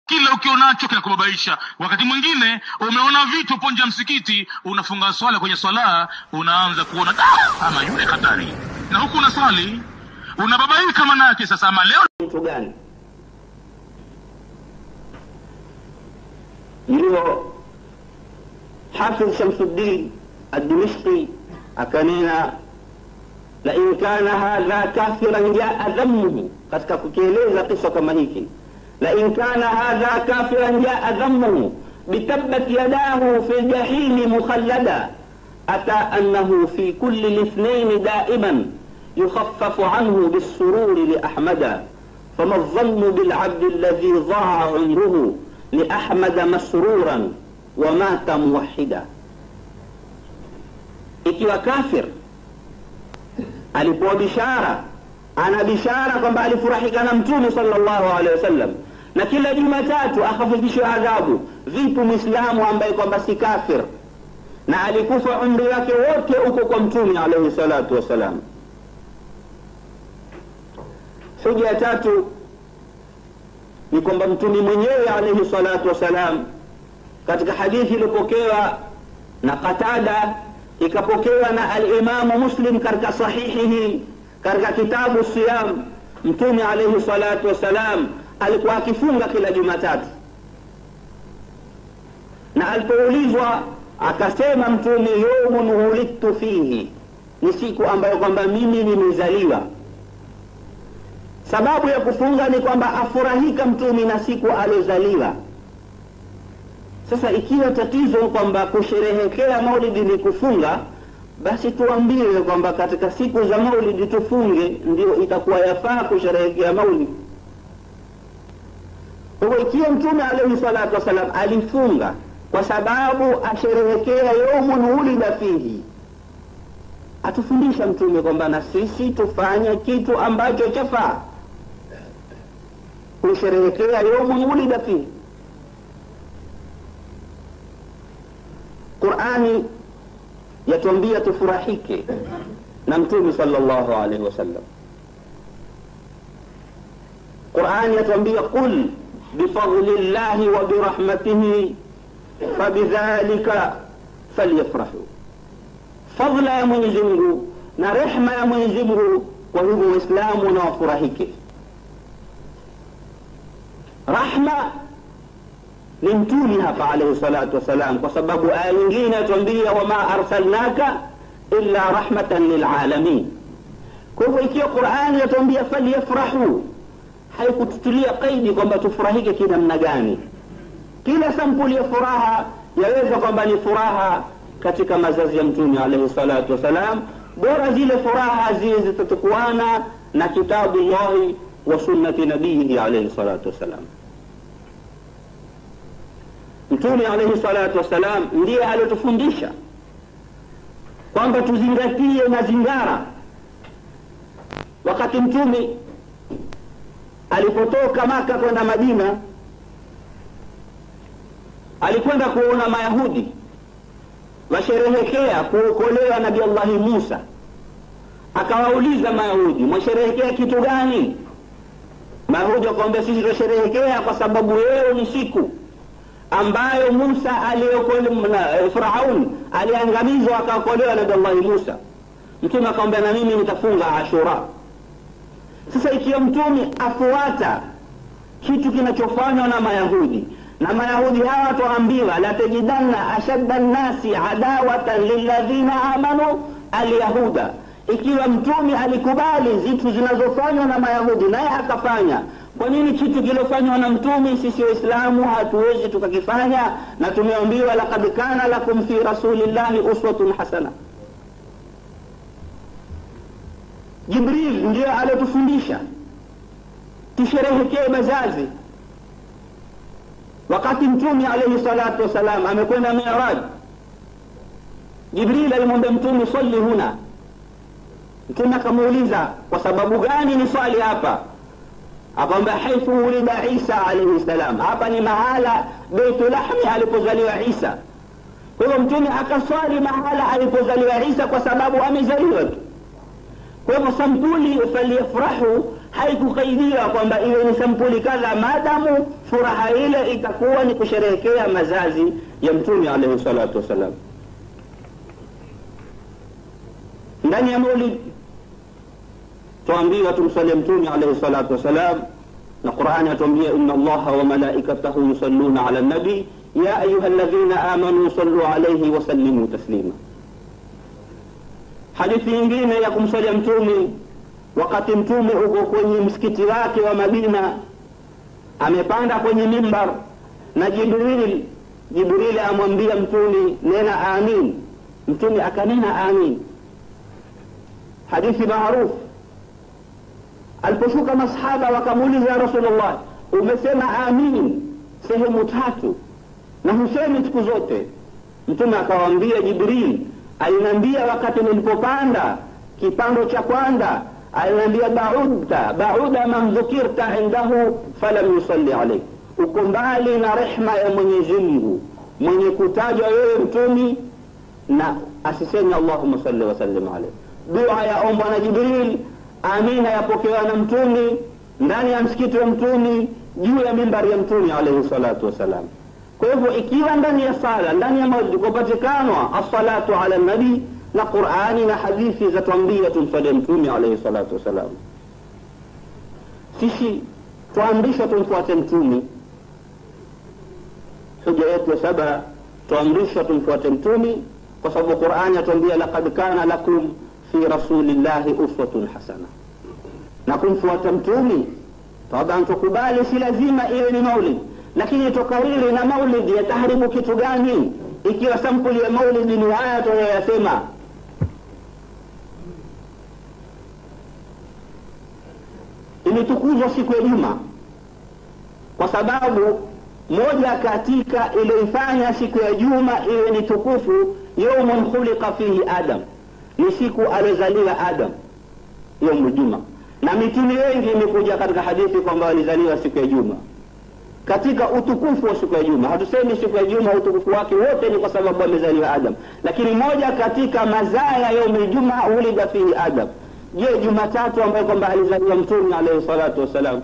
kile ukionacho kinakubabaisha wakati mwingine umeona vitu upo nje ya msikiti unafunga swala kwenye swala unaanza kuona "Ah, ama yule hatari na huku unaswali unababaika manake sasa ama leo mtu gani ndio hafidh shamsuddin adimishki akanena lain kana hadha kafiran jaa dhammuhu katika kukieleza kisa kama hiki lain kana hadha kafiran jaa dhammuhu bitabbat yadahu fi ljahimi mukhallada أتى أنه في كل الاثنين دائما يخفف عنه بالسرور لأحمد فما الظن بالعبد الذي ضاع عمره لأحمد مسرورا ومات موحدا ikiwa kafir alipewa bishara ana bishara kwamba alifurahika na mtume salllahu alehi wasallam na kila jumatatu akhafifishwa adhabu vipi mwislamu ambaye kwamba si kafir na alikufa umri wake wote huko kwa mtume alaihi salatu wassalam hoja ya tatu ni kwamba mtume mwenyewe alaihi salatu wassalam katika hadithi iliyopokewa na qatada ikapokewa na alimamu muslim katika sahihihi katika kitabu siyam mtume alaihi salatu wassalam alikuwa akifunga kila jumatatu na alipoulizwa akasema mtume yaumun wulidtu fihi ni siku ambayo kwamba mimi nimezaliwa sababu ya kufunga ni kwamba afurahika mtume na siku aliozaliwa sasa ikiwa tatizo kwamba kusherehekea maulidi ni kufunga basi tuambiwe kwamba katika siku za maulidi tufunge ndio itakuwa yafaa kusherehekea maulidi kwa hivyo ikiwa mtume alaihi salatu wassalam alifunga kwa sababu asherehekea yaumun wulida fihi atufundisha mtume kwamba na sisi tufanye kitu ambacho chafaa kusherehekea yaumun wulida fihi qurani yatuambia tufurahike na mtume salllahu alaihi wasallam qurani yatuambia qul bifadli llahi wa birahmatihi fabidhalika falyafrahu fadla ya mwenyezi mungu na rehma ya mwenyezi mungu kwa hivyo waislamu na wafurahike rahma ni mtumi hapa alaihi salatu wassalam kwa sababu aya nyingine yatuambia wama arsalnaka illa rahmatan lilalamin kwa hivyo ikiwa qurani yatuambia falyafrahu haikututilia qaidi kwamba tufurahike kinamna gani kila sampuli ya furaha yaweza kwamba ni furaha katika mazazi ya mtume alaihi salatu wassalam bora zile furaha ziwe zitatukuana na kitabu llahi wa sunnati nabiyihi alaihi salatu wassalam mtume alaihi salatu wassalam ndiye aliotufundisha kwamba tuzingatie mazingara wakati mtume alipotoka maka kwenda madina alikwenda kuona mayahudi washerehekea kuokolewa nabi allahi musa akawauliza mayahudi mwasherehekea kitu gani mayahudi wakawambia sisi tunasherehekea kwa sababu leo ni siku ambayo musa aliokolewa firaun aliangamizwa akaokolewa nabi allahi musa mtume akawambia na mimi nitafunga ashura sasa ikiwa mtume afuata kitu kinachofanywa na mayahudi na mayahudi hawa twaambiwa latajidanna ashadda nnasi adawatan lilladhina amanu alyahuda ikiwa mtume alikubali zitu zinazofanywa na mayahudi naye akafanya kwa nini kitu kilofanywa na mtume sisi waislamu hatuwezi tukakifanya na tumeambiwa lakad kana lakum fi rasulillahi uswatun hasana jibril ndiyo aliotufundisha tusherehekee mazazi wakati mtume alaihi salatu wassalam amekwenda miraj jibril alimwambia mtume swali huna mtume akamuuliza kwa sababu gani ni swali hapa akamwambia haithu ulida isa alaihi salam hapa ni mahala beitu lahmi alipozaliwa isa kwa hivyo mtume akaswali mahala alipozaliwa isa kwa sababu amezaliwa tu kwa hivyo sampuli falyafrahu haikukaidiwa kwamba iwe ni sampuli kadha maadamu furaha ile itakuwa ni kusherehekea mazazi ya mtume alaihi salatu wassalam ndani ya maulid tuambiwa tumsalie mtume alaihi salatu wassalam na qurani atuambia ina allaha wa malaikatahu yusalluna ala nabi ya ayuha ladhina amanu sallu alaihi wasallimu taslima hadithi nyingine ya kumsalia mtume wakati mtume uko kwenye msikiti wake wa madina amepanda kwenye mimbar na jibril jibrili amwambia mtume nena amin mtume akanena amin hadithi maarufu aliposhuka masahaba wakamuuliza ya rasulllah umesema amin sehemu tatu na husemi siku zote mtume akawaambia jibril aliniambia wakati nilipopanda kipando cha kwanza aliniambia baudta bauda man dhukirta indahu falam yusalli alaik uko mbali na rehma ya mwenyezi mungu mwenye kutajwa wewe mtumi na asiseme allahuma salli wasallim alaik dua yaombwa na jibril amina yapokewa na mtumi ndani ya msikiti wa mtumi juu ya mimbari ya mtumi alaihi salatu wassalam kwa hivyo ikiwa ndani ya sala ndani ya maulidi kupatikanwa assalatu ala nabii na qurani na hadithi zatwambia tumsalie mtume alaihi salatu wassalam sisi twaamrishwa tumfuate mtume huja yetu ya saba twaamrishwa tumfuate mtume kwa sababu qurani atuambia laqad kana lakum fi rasulillahi uswatun hasana na kumfuata mtume taban tukubali si lazima iwe ni maulid lakini tukariri na maulidi yataharibu kitu gani ikiwa sampuli ya maulidi ni haya tunayoyasema imetukuzwa siku ya juma kwa sababu moja katika iliyoifanya siku ya juma iwe ni tukufu yaumun khuliqa fihi adam ni siku aliozaliwa adam yaumu juma na mitume wengi imekuja katika hadithi kwamba walizaliwa siku ya juma katika utukufu wa siku ya juma hatusemi siku ya juma utukufu wake wote ni kwa sababu amezaliwa adam lakini moja katika mazaya yaumi juma ulida fihi adam je jumatatu ambayo kwamba alizaliwa mtume alaihi salatu wassalam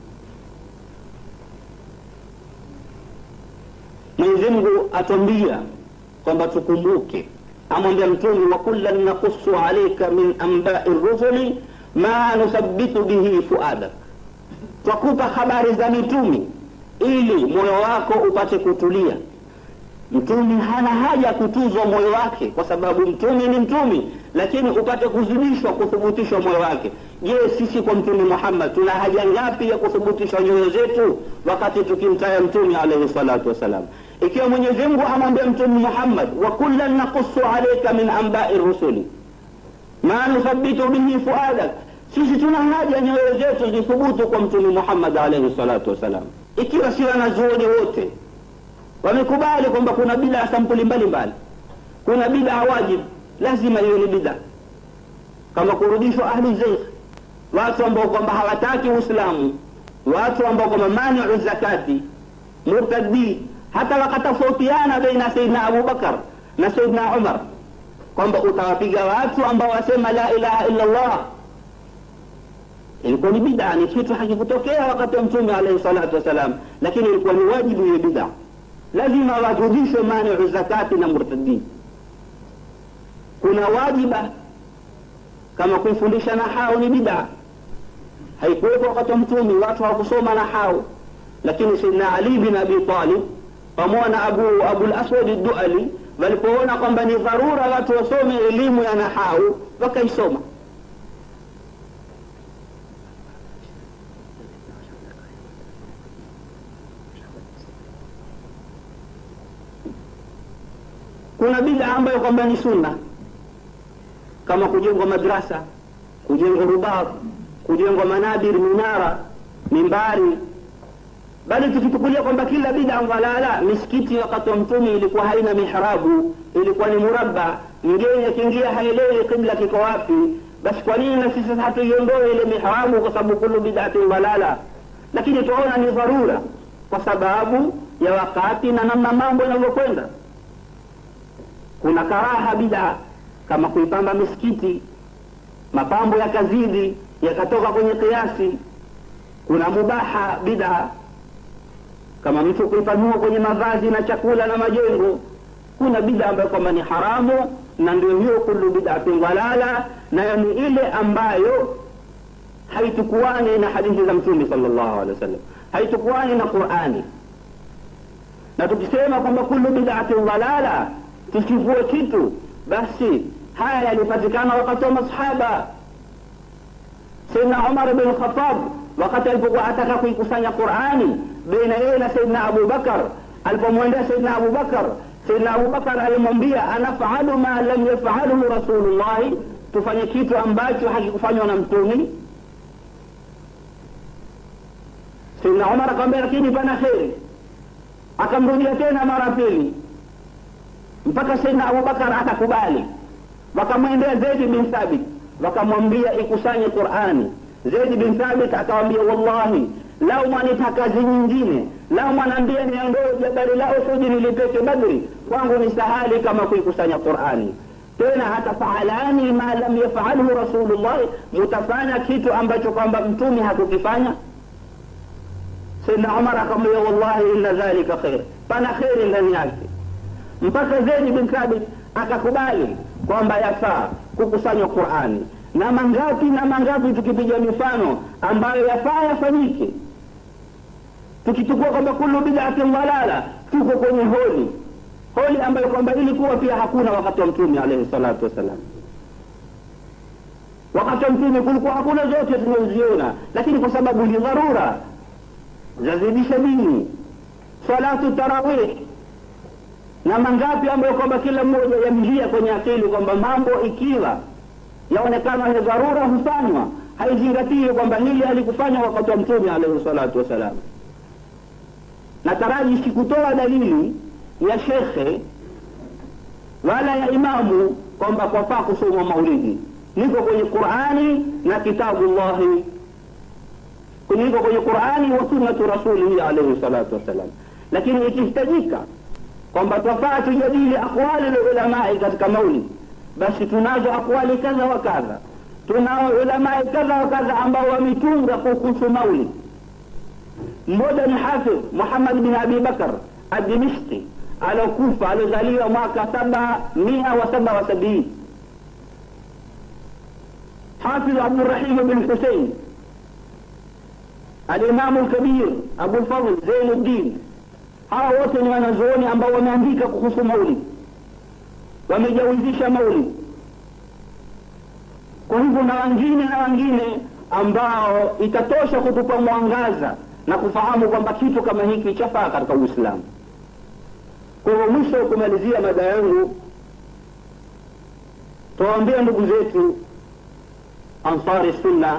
mwenyezi mungu atwambia kwamba tukumbuke amwambia mtume wa kullan nakusu alaika min ambai rusuli ma nuthabitu bihi fuadak twakupa habari za mitumi ili moyo wako upate kutulia mtume hana haja ya kutuzwa moyo wake kwa sababu mtume ni mtume lakini upate kuzidishwa kuthubutishwa moyo wake je sisi kwa mtume muhammad tuna haja ngapi ya kuthubutisha nyoyo zetu wakati tukimtaya mtume alaihi salatu wassalam ikiwa mwenyezi mungu amwambia mtume muhammad wa kullan nakusu alaika min ambai rusuli ma nuthabitu bihi fuadak sisi tuna haja nyoyo zetu zithubutu kwa mtume muhammad alaihi salatu wassalam ikiwa si wanazuoni wote wamekubali kwamba kuna bidaa sampuli mbalimbali kuna bidaa wajib lazima iwe ni bidaa kama kurudishwa ahli zeikh watu ambao kwamba hawataki uislamu watu ambao kwamba maniu zakati murtadi hata wakatofautiana baina saidna abubakar na saidna umar kwamba utawapiga watu ambao wasema la ilaha illa llah ilikuwa ni bidaa ni kitu hakikutokea wakati wa mtume alaihi salatu wassalam lakini ilikuwa ni wajibu hiyo bidaa lazima warudishwe maniu zakati na murtadin kuna wajiba kama kuifundisha nahau ni bidaa haikuwepo wakati wa mtume watu hawakusoma nahau lakini saidna ali bin abi talib pamoja na abu abulaswadi duali walipoona kwamba ni dharura watu wasome elimu ya nahau wakaisoma kuna bida ambayo kwamba ni sunna kama kujengwa madrasa kujengwa rubat kujengwa manabir minara mimbari bali tukichukulia kwamba kila bida dhalala misikiti wakati wa mtume ilikuwa haina mihrabu ilikuwa ni murabba mgeni akiingia haelewi kibla kiko wapi basi kwa nini na sisi hatuiondoe ile mihrabu kwa sababu kulu bidatin dhalala lakini tunaona ni dharura kwa sababu ya wakati na namna mambo yanavyokwenda kuna karaha bidaa kama kuipamba misikiti mapambo yakazidi yakatoka kwenye kiasi kuna mubaha bid'a kama mtu kuipanua kwenye mavazi na chakula na majengo kuna bid'a ambayo kwamba ni haramu na ndio hiyo kullu bid'atin dalala nayo ni ile ambayo haitukuani na hadithi za mtume sallallahu alaihi wasallam haitukuani na qurani na tukisema kwamba kullu bid'atin dalala tusivue kitu basi haya yalipatikana wakati wa masahaba saidna umar bin khatab wakati alipokuwa ataka kuikusanya qurani baina yeye na saidna abu bakar alipomwendea saidna abu bakar saidna abu bakar alimwambia anafalu ma lam yafaluhu rasulullahi tufanye kitu ambacho hakikufanywa na mtumi saidna umar akamwambia lakini pana kheri akamrudia tena mara pili mpaka saidna abubakar akakubali wakamwendea zaidi bin thabit wakamwambia ikusanye qurani zaidi bin thabit akawambia wallahi lau mwanita kazi nyingine lau mwanaambia niondoe jabali la uhudi nilipeke badri kwangu ni sahali kama kuikusanya qurani tena hata faalani ma lam yafalhu rasulullahi mutafanya kitu ambacho kwamba mtume hakukifanya saidna umar akamwambia wallahi inna dhalika khair pana kheri ndani yake mpaka zaidi bin thabit akakubali kwamba yafaa kukusanywa qurani na mangapi na mangapi tukipiga mifano ambayo yafaa yafanyike tukichukua kwamba kullu bid'atin dalala tuko kwenye holi holi ambayo kwamba ilikuwa pia hakuna wakati wa mtume alaihi salatu wassalam wakati wa mtume kulikuwa hakuna zote tunazoziona lakini kwa sababu ni dharura zazidisha dini salatu tarawih na mangapi ambayo kwamba kila mmoja yamjia kwenye akili kwamba mambo ikiwa yaonekana ni dharura hufanywa haizingatii kwamba hili halikufanywa wakati wa mtume alaihi salatu wassalam nataraji sikutoa dalili ya shekhe wala ya imamu kwamba kwafaa kusoma maulidi niko kwenye qurani na kitabu llahi niko kwenye qurani wa sunnatu rasulihi alaihi salatu wassalam lakini ikihitajika kwamba twafaa tujadili aqwali lulamai katika maulidi basi tunazo aqwali kadha wa kadha tunao ulamai kadha wa kadha ambao wametunga kuhusu maulid mmoja ni hafidh muhammad bin abi bakar adimishki alokufa aliozaliwa mwaka saba mia wa saba wa sabini hafidh abdurahim bin husein alimamu lkabir abulfadl zainuddin hawa wote ni wanazuoni ambao wameandika kuhusu maulid wamejawizisha maulid kwa hivyo na wengine na wengine ambao itatosha kutupa mwangaza na kufahamu kwamba kitu kama hiki chafaa katika uislamu kwa hivyo mwisho wa kumalizia mada yangu tuwaambia ndugu zetu ansari sunna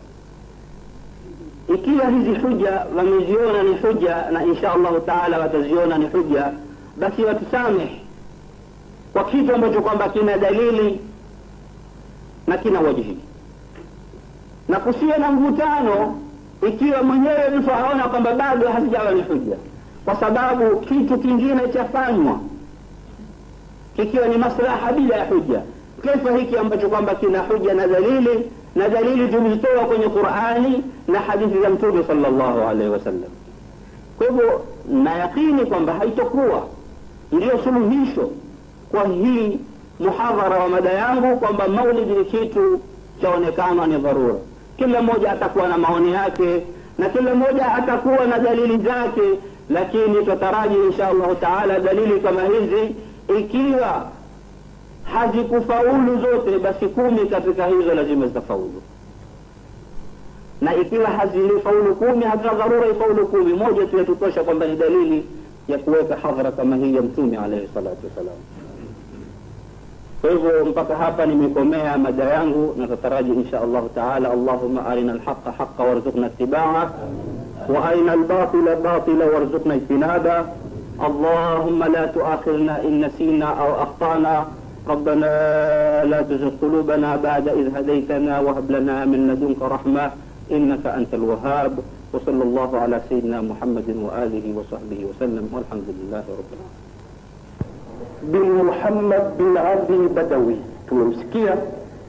ikiwa hizi huja wameziona ni huja na insha allahu taala wataziona ni huja basi watusamehe kwa kitu ambacho kwamba kina dalili na kina wajihi na kusiwe na mvutano ikiwa mwenyewe mtu aona kwamba bado hazijawa ni huja kwa sababu kitu kingine chafanywa kikiwa ni maslaha bila ya huja kaifa hiki ambacho kwamba kina huja na dalili na dalili tulizitoa kwenye qurani na hadithi za mtume salllahu alaihi wasallam kwa hivyo na yaqini kwamba haitokuwa ndiyo suluhisho kwa hii muhadhara wa mada yangu kwamba maulidi ni kitu chaonekana ni dharura kila mmoja atakuwa na maoni yake na kila mmoja atakuwa na dalili zake lakini tutaraji insha allahu taala dalili kama hizi ikiwa hazikufaulu zote basi kumi katika hizo lazima zitafaulu na ikiwa hazifaulu kumi hazina dharura ifaulu kumi moja tu yatutosha kwamba ni dalili ya kuweka hadhara kama hii ya mtume alaihi salatu wassalam kwa hivyo mpaka hapa nimekomea mada yangu na tataraji insha allahu taala allahuma arina alhaqa haqa warzuqna itibaa وارنا الباطل باطلا وارزقنا اجتنابه اللهم لا تؤاخذنا ان نسينا او اخطانا ربنا لا تزغ قلوبنا بعد اذ هديتنا وهب لنا من لدنك رحمه انك انت الوهاب وصلى الله على سيدنا محمد واله وصحبه وسلم والحمد لله رب العالمين bin Muhammad bin Ali Badawi tumemsikia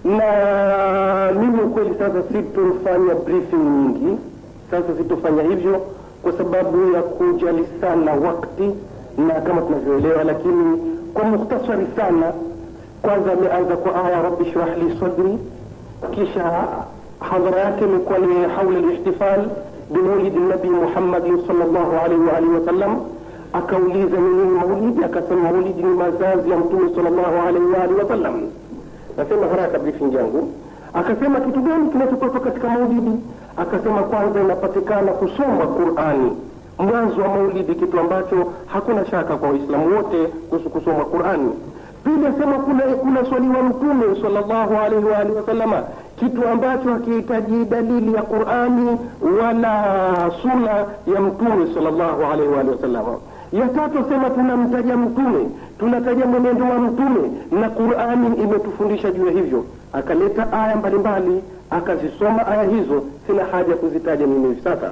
na mimi ukweli sasa sitofanya briefing nyingi sasa sitofanya hivyo kwa sababu ya kujali sana wakti na kama tunavyoelewa lakini kwa mukhtasari sana kwanza ameanza kwa aya rabbi shrah li sadri kisha hadhara yake imekuwa ni haula lihtifal bimaulidi nabii muhammadin salllahu alaihi waalihi wasallam akauliza ni nini maulidi akasema maulidi ni mazazi ya mtume salllahu alaihi waalihi wasallam nasema haraka briefing yangu akasema kitu gani kinachotoka katika maulidi akasema kwanza inapatikana kusoma qurani mwanzo wa maulidi kitu ambacho hakuna shaka kwa waislamu wote kuhusu kusoma qurani pili asema kuna kuna swaliwa mtume salllahu alaihi waalihi wasallama kitu ambacho hakihitaji dalili ya qurani wala suna ya mtume salllahu alaihi waalihi wasallama ya tatu asema tunamtaja mtume tunataja mwenendo wa mtume na qurani imetufundisha juu ya hivyo akaleta aya mbalimbali akazisoma aya hizo sina haja ya kuzitaja mimi hivi sasa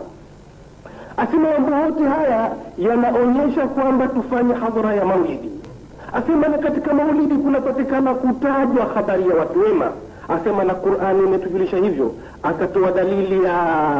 asema mambo yote haya yanaonyesha kwamba tufanye hadhara ya maulidi asema na katika maulidi kunapatikana kutajwa habari ya watu wema asema na qurani imetujulisha hivyo akatoa dalili ya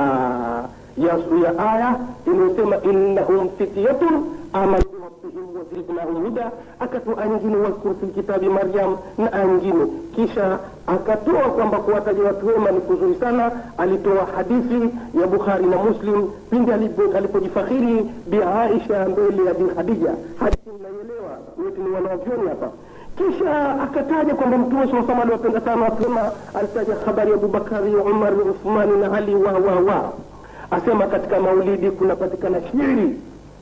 ya, ya aya inayosema innahum fityatun amanu rabbihim wazidnahum huda akatoa nyingine wadhkur fi lkitabi maryam na aya nyingine kisha akatoa kwamba kuwataja watu wema ni kuzuri sana alitoa hadithi ya bukhari na muslim pindi alipojifakhiri bi aisha mbele ya bi khadija hadithi mnaielewa wote ni wanavyoni hapa kisha akataja kwamba mtume saa sama aliwapenda sana wasema alitaja habari ya abubakari umar uthmani na ali wa wa wa asema katika maulidi kunapatikana shiri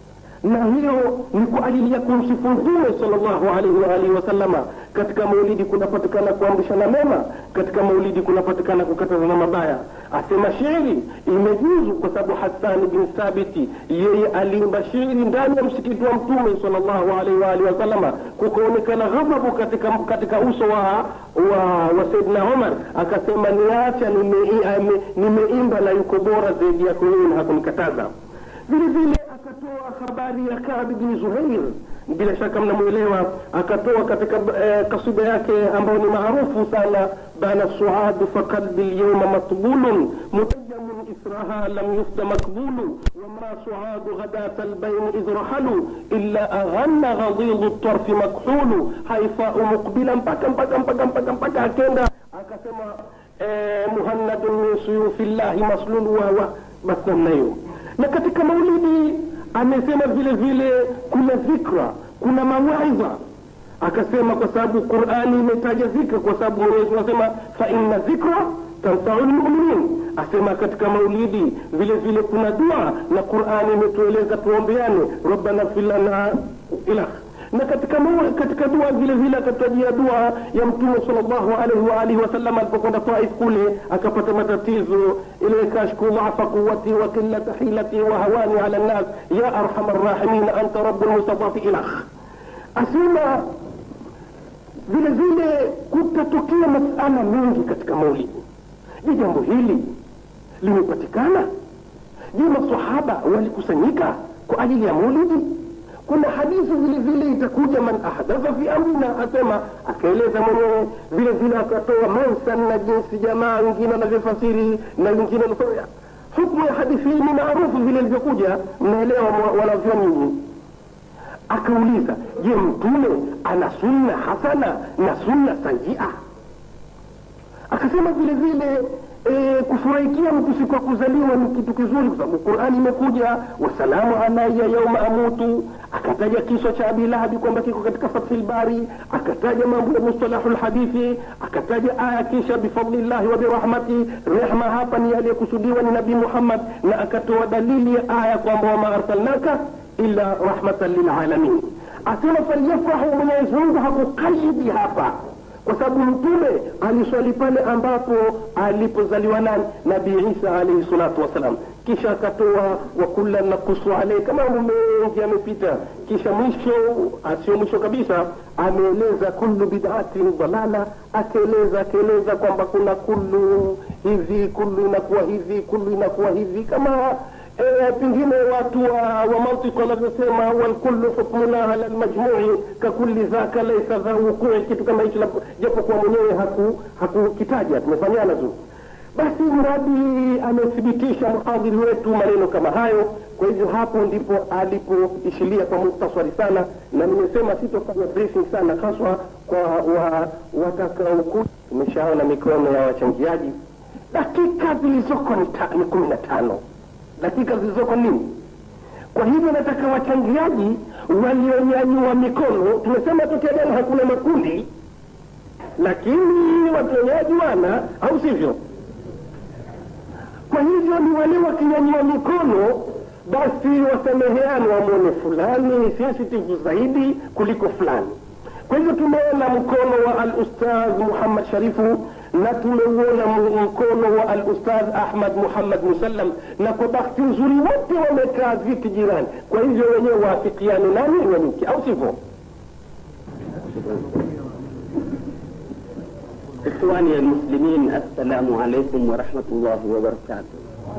na hiyo ni kwa ajili ya kumsifu mtume salllahu alaihi waalihi wasallama katika maulidi kunapatikana kuamrishana mema katika maulidi kunapatikana kukatazana mabaya asema shairi imejuzu kwa sababu hasani bin thabiti yeye aliimba shairi ndani ya msikiti wa mtume salllahu alaihi waalihi wasallama kukaonekana ghadhabu katika, katika uso wa wa, wa saidna umar akasema niacha nimeimba nime na yuko bora zaidi yako wewe na hakunikataza vile vile akatoa habari ya Kaabi bin Zuhair, bila shaka mnamwelewa. Akatoa katika eh, kasida yake ambayo ni maarufu sana, bana suadu fa qalbi lyauma matbulun mutajamun israha lam yufda makbulu wama suadu ghadata albayn idh rahalu illa aghanna ghadidu tarfi makhulu haifau muqbila mpaka mpaka mpaka mpaka mpaka akenda akasema eh, muhannadun min suyufi llahi maslulu wawa basi namna hiyo na katika maulidi amesema vile vile kuna dhikra kuna mawaidha akasema kwa sababu qurani imetaja dhikra kwa sababu mwenyezi anasema fa inna dhikra tanfau lmuminin asema katika maulidi vile vile kuna dua na qurani imetueleza tuombeane rabbana fir lana ilah na katika mawa, katika dua vile vile akatajia dua ya mtume sallallahu alaihi wa alihi wasallam alipokwenda Taif kule akapata matatizo ile kashku dhafa quwati wa qillata hilati wa hawani ala nnas ya arhamar rahimin anta rabbul mustadafi ilah asema vile vile kutatokea masala mengi katika maulidi je jambo hili limepatikana je masahaba walikusanyika kwa ajili ya maulidi kuna hadithi vile vile itakuja man ahdatha fi amrina asema akaeleza mwenyewe vile vile akatoa mansan na jinsi jamaa wengine wanavyofasiri na wengine wanasema hukmu ya hadithi hii ni maarufu vile ilivyokuja mnaelewa wanavyoni akauliza je mtume ana sunna hasana na sunna sayia akasema vile vile e, kufurahikia mtu siku ya kuzaliwa ni kitu kizuri kwa sababu qurani imekuja wasalamu alaya yauma amutu akataja kiswa cha abi lahabi kwamba kiko katika fathi lbari akataja mambo ya mustalahu lhadithi akataja aya kisha bifadlillahi wa birahmati rehma hapa ni aliyekusudiwa ni nabii muhammad na akatoa dalili ya aya kwamba wama arsalnaka illa rahmatan lilalamin asema falyafrahu mwenyezi mungu hakukaidi hapa kwa sababu mtume aliswali pale ambapo alipozaliwa nani nabii isa alaihi salatu wassalam kisha akatoa wakula nakusu alaika mambo mengi yamepita kisha mwisho asio mwisho kabisa ameeleza kullu bid'atin dalala akaeleza akaeleza kwamba kuna kullu hivi kullu inakuwa hivi kullu inakuwa hivi kama e, pengine watu wa, wa mantiki wanavyosema walkullu hukmuna ala lmajmui kakuli dhaka laisa dha wukui kitu kama hicho japokuwa mwenyewe haku- hakukitaja tumefanyana tu basi mradi amethibitisha mhadhiri wetu maneno kama hayo kwa hivyo hapo ndipo alipoishilia kwa muktasari sana na nimesema sitofanya briefing sana haswa kwa wa, watakaokuja tumeshaona mikono ya wachangiaji dakika zilizoko ni, ta, ni kumi na tano dakika zilizoko nini kwa hivyo nataka wachangiaji walionyanyua mikono tumesema tokea jana hakuna makundi lakini wachangiaji wana au sivyo kwa hivyo ni wale wakinyanyua mikono basi wasameheane wamwone fulani ni sensitive zaidi kuliko fulani kwa hivyo tumeona mkono wa alustadh muhammad sharifu na tumeuona m- mkono wa alustadh ahmad muhammad musallam na kwa bahati nzuri wote wamekaa viti jirani kwa hivyo wenyewe waafikiane nani wenyuke au sivyo إخواني المسلمين السلام عليكم ورحمة الله وبركاته.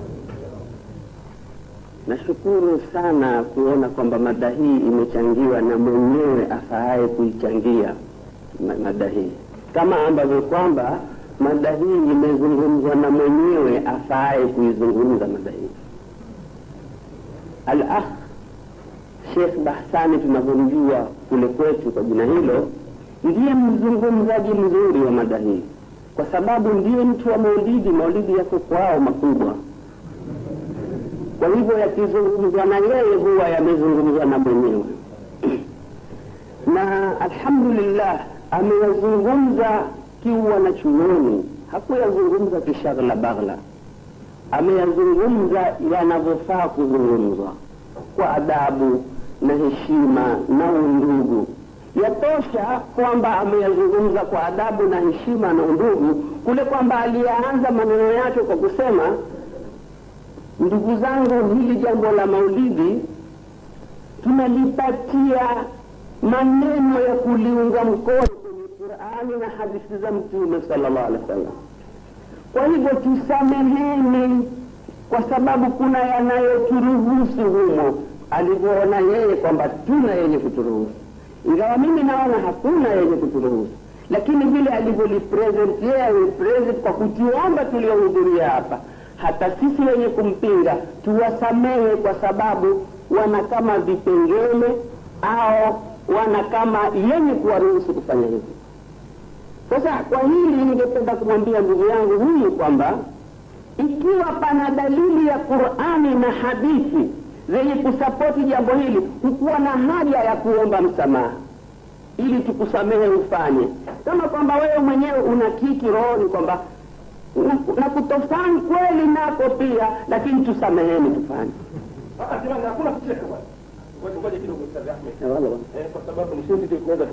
Nashukuru sana kuona kwamba mada hii imechangiwa na mwenyewe afaaye kuichangia ma- mada hii, kama ambavyo kwamba mada hii imezungumzwa na mwenyewe afaaye kuizungumza mada hii. Al-akh Sheikh Bahsani tunavyomjua kule kwetu kwa jina hilo, ndiye mzungumzaji mzuri wa mada hii, kwa sababu ndiye mtu wa maulidi. Maulidi yako kwao makubwa, kwa hivyo yakizungumzwa na yeye huwa yamezungumzwa na mwenyewe na alhamdulillah ameyazungumza kiwa na chuoni, hakuyazungumza kishaghla baghla, ameyazungumza yanavyofaa kuzungumzwa kwa adabu na heshima na undugu. Yatosha kwamba ameyazungumza kwa adabu na heshima na undugu, kule kwamba aliyaanza maneno yake kwa kusema, ndugu zangu, hili jambo la maulidi tunalipatia maneno ya kuliunga mkono kwenye Qurani na hadithi za Mtume sallallahu alaihi wasallam. Kwa hivyo tusameheni, kwa sababu kuna yanayoturuhusu humo, alivyoona yeye kwamba tuna yenye kuturuhusu, ingawa mimi naona hakuna yenye kuturuhusu, lakini vile alivyolipresent yeye alipresent kwa kutuomba tuliohudhuria hapa, hata sisi wenye kumpinga tuwasamehe, kwa sababu wana kama vipengele au wana kama yenye kuwaruhusu kufanya hivyo. Sasa kwa hili ningependa kumwambia ndugu yangu huyu kwamba ikiwa pana dalili ya Qur'ani na hadithi zenye kusapoti jambo hili, hukuwa na haja ya kuomba msamaha ili tukusamehe ufanye, kama kwamba wewe mwenyewe una kiki rohoni kwamba na- na kutofani kweli nako pia, lakini tusameheni tufanye. hakuna kucheka bwana Ngoja- ngoja kidogo Ustadh Ahmed. Eh, wala wala. Eh, kwa sababu ni sensitive tunaweza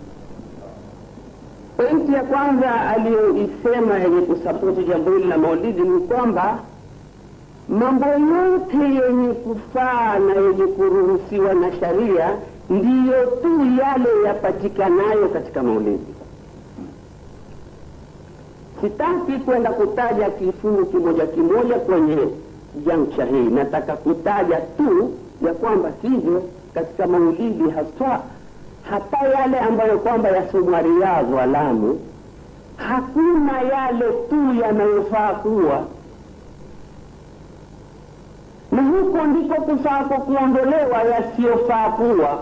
Pointi ya kwanza aliyoisema yenye kusapoti jambo hili la maulidi ni kwamba mambo yote yenye kufaa na yenye kuruhusiwa na sharia ndiyo tu yale yapatikanayo katika maulidi. Sitaki kwenda kutaja kifungu kimoja kimoja kwenye jamcha hii, nataka kutaja tu ya kwamba sivyo katika maulidi haswa hata yale ambayo kwamba yasomwa Riyadh wa Lamu, hakuna yale tu yanayofaa kuwa na huko ndiko kufaako kuondolewa yasiyofaa kuwa.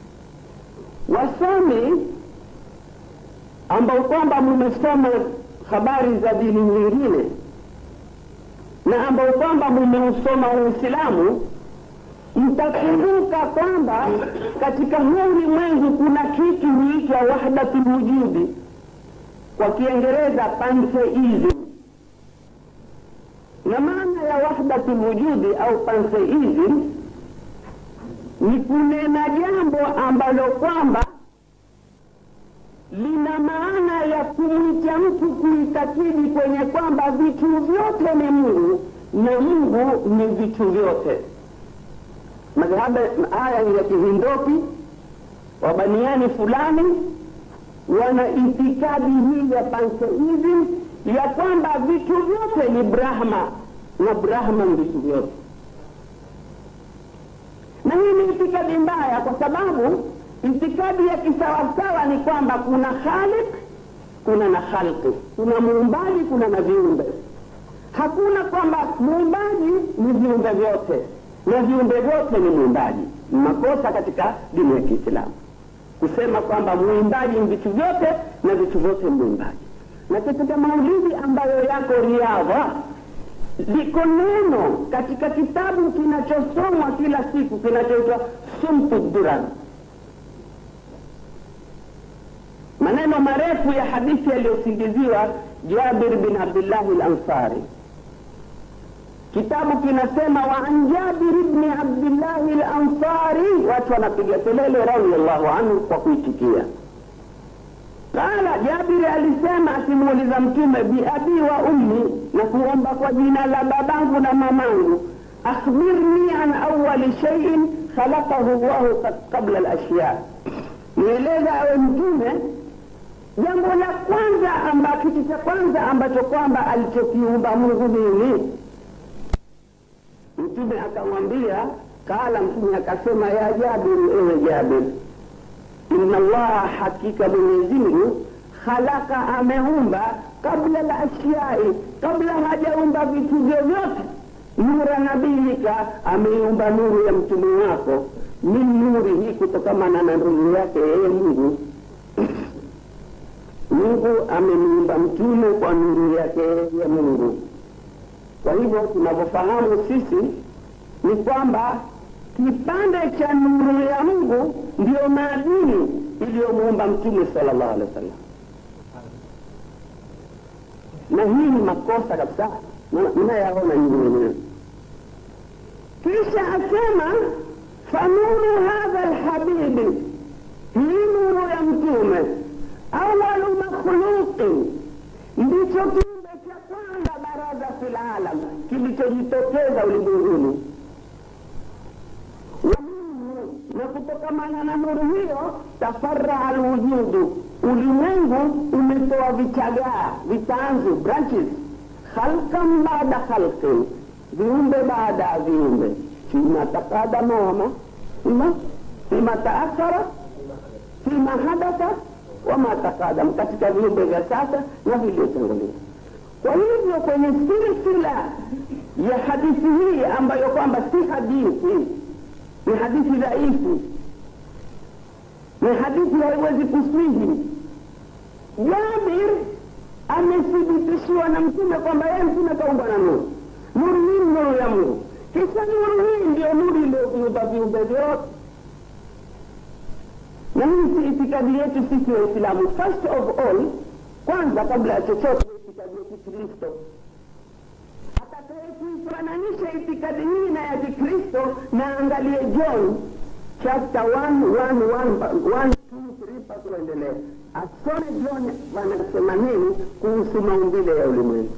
Wasomi ambao kwamba mumesoma habari za dini nyingine na ambao kwamba mumeusoma Uislamu mtakumbuka kwamba katika huu ulimwengu kuna kitu huitwa wahdatul wujudi, kwa Kiingereza pantheism. Na maana ya wahdatul wujudi au pantheism ni kunena jambo ambalo kwamba lina maana ya kumwita mtu kuitakidi kwenye kwamba vitu vyote ni Mungu na Mungu ni vitu vyote madhhabu haya ni ya kihindoki wabaniani fulani wana itikadi hii ya pantheism ya kwamba vitu vyote ni brahma na brahma ni vitu vyote na hii ni itikadi mbaya kwa sababu itikadi ya kisawasawa ni kwamba kuna khalik kuna na khalqi kuna muumbaji kuna na viumbe hakuna kwamba muumbaji ni viumbe vyote na viumbe vyote ni muumbaji makosa katika dini ya kiislamu kusema kwamba muimbaji ni vitu vyote na vitu vyote ni muimbaji na katika maulidi ambayo yako riadha liko neno katika kitabu kinachosomwa kila siku kinachoitwa sumtu durar maneno marefu ya hadithi yaliyosingiziwa jabir bin abdillahi lansari kitabu kinasema wa an jabir bni abdillahi lansari watu wanapiga kelele radiallahu anhu kwa kuitikia qala jabiri alisema akimuuliza mtume biabi wa ummi na kuomba kwa jina la babangu na mamangu akhbirni an awali shaiin khalaqahu llahu qabla lashya nieleza awe mtume jambo la kwanza amba kitu cha kwanza ambacho kwamba alichokiumba mungu nini mtume akamwambia kala mtume akasema ya jabiri ewe jabiri inna allaha hakika mwenyezi mungu khalaka ameumba kabla la ashyai kabla hajaumba vitu vyovyote nura nabiyika ameiumba nuru ya mtume wako min nuri hii kutokamana na nuru yake yeye mungu mungu amemiumba mtume kwa nuru yake ya mungu kwa hivyo tunavyofahamu sisi ni kwamba kipande cha nuru ya mungu ndiyo maadini iliyomuumba mtume sala llahu alehi wa sallam na hii ni makosa kabisa mnayaona nyinyi wenyewe kisha asema fanuru hadha lhabibi hii nuru ya mtume awalu makhluqin ndicho kiumbe cha kwanza baraza fi lalam kilichojitokeza ulimwenguni na kutokamana na nuru hiyo tafaraa lwujudu ulimwengu umetoa vichagaa vitanzu branches khalkan baada khalqin viumbe baada ya viumbe fima taqadama wama fima fima taakhara fima hadatha wama taqadam katika viumbe vya sasa na vilivyotangulia kwa hivyo kwenye silsila ya hadithi hii ambayo kwamba si hadithi ni hadithi dhaifu ni hadithi haiwezi kuswihi jabir amethibitishiwa na mtume kwamba yeye mtume kaumbwa na nuru nuru hii ni nuru ya mungu kisha nuru hii ndio nuru iliyoviumba viumbe vyote na hii si itikadi yetu sisi waislamu first of all kwanza kabla ya chochote itikadi ya kikristo atakayekuifananisha itikadi hii na ya kikristo na angalie john chapter 1 mpaka kuendelea asome john wanasema nini kuhusu maumbile ya ulimwengu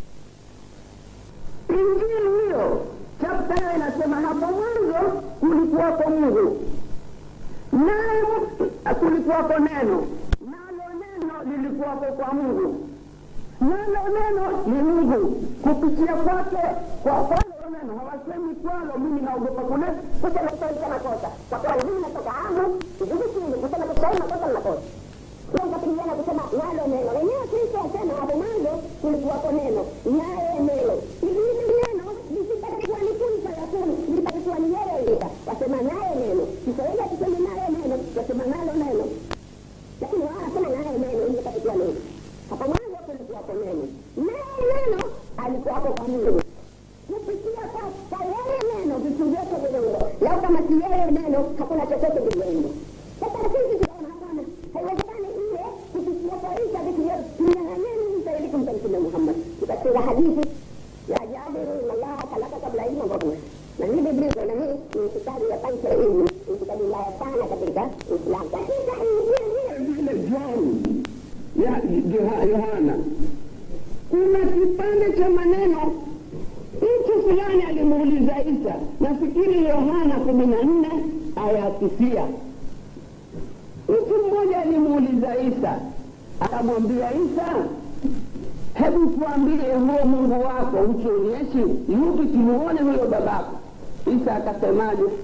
injili hiyo chapta hiyo inasema hapo mwanzo kulikuwako mungu naye kulikuwako neno nalo neno lilikuwako kwa mungu nalo neno ni mungu kupitia kwake kwa kwalo neno hawasemi kwalo mimi naogopa kule kusema kiswahili makosa kwa kwalo mimi natoka amu sijui chini kusema kiswahili makosa makosa kapigana kusema nalo neno wenyewe kristo asema hapo mwanzo kulikuwako neno naye neno hili neno lisipatakuwa ni kun fayakun lipatakuwa ni yeye lika wasema naye neno kiswahili akisema naye neno wasema nalo neno lakini wao wanasema naye neno ili lipatakuwa neno hapo mwanzo kulikuwako neno naye neno alikuwako kwa mungu kupitia kwa yeye neno vitu vyote viliumbwa lau kama si yeye neno hakuna chochote viliumbwa sasa sisi tunaona hapana haiwezekani ile kupitia kwa isa vitu vyote tunyang'anyeni isa ili kumta mtume muhammad tukasikiza hadithi ya jabiru inallaha kalaka kabla ilmu kabla na hii biblia na hii ni itikadi ya pancha ya ilmu itikadi mbaya sana katika uislamu katika injili vile john ya yohana kuna kipande cha maneno mtu fulani alimuuliza isa nafikiri yohana kumi na nne aya tisia mtu mmoja alimuuliza isa akamwambia isa hebu tuambie huo mungu wako utuonyeshe yupi tumuone huyo babako isa akasemaje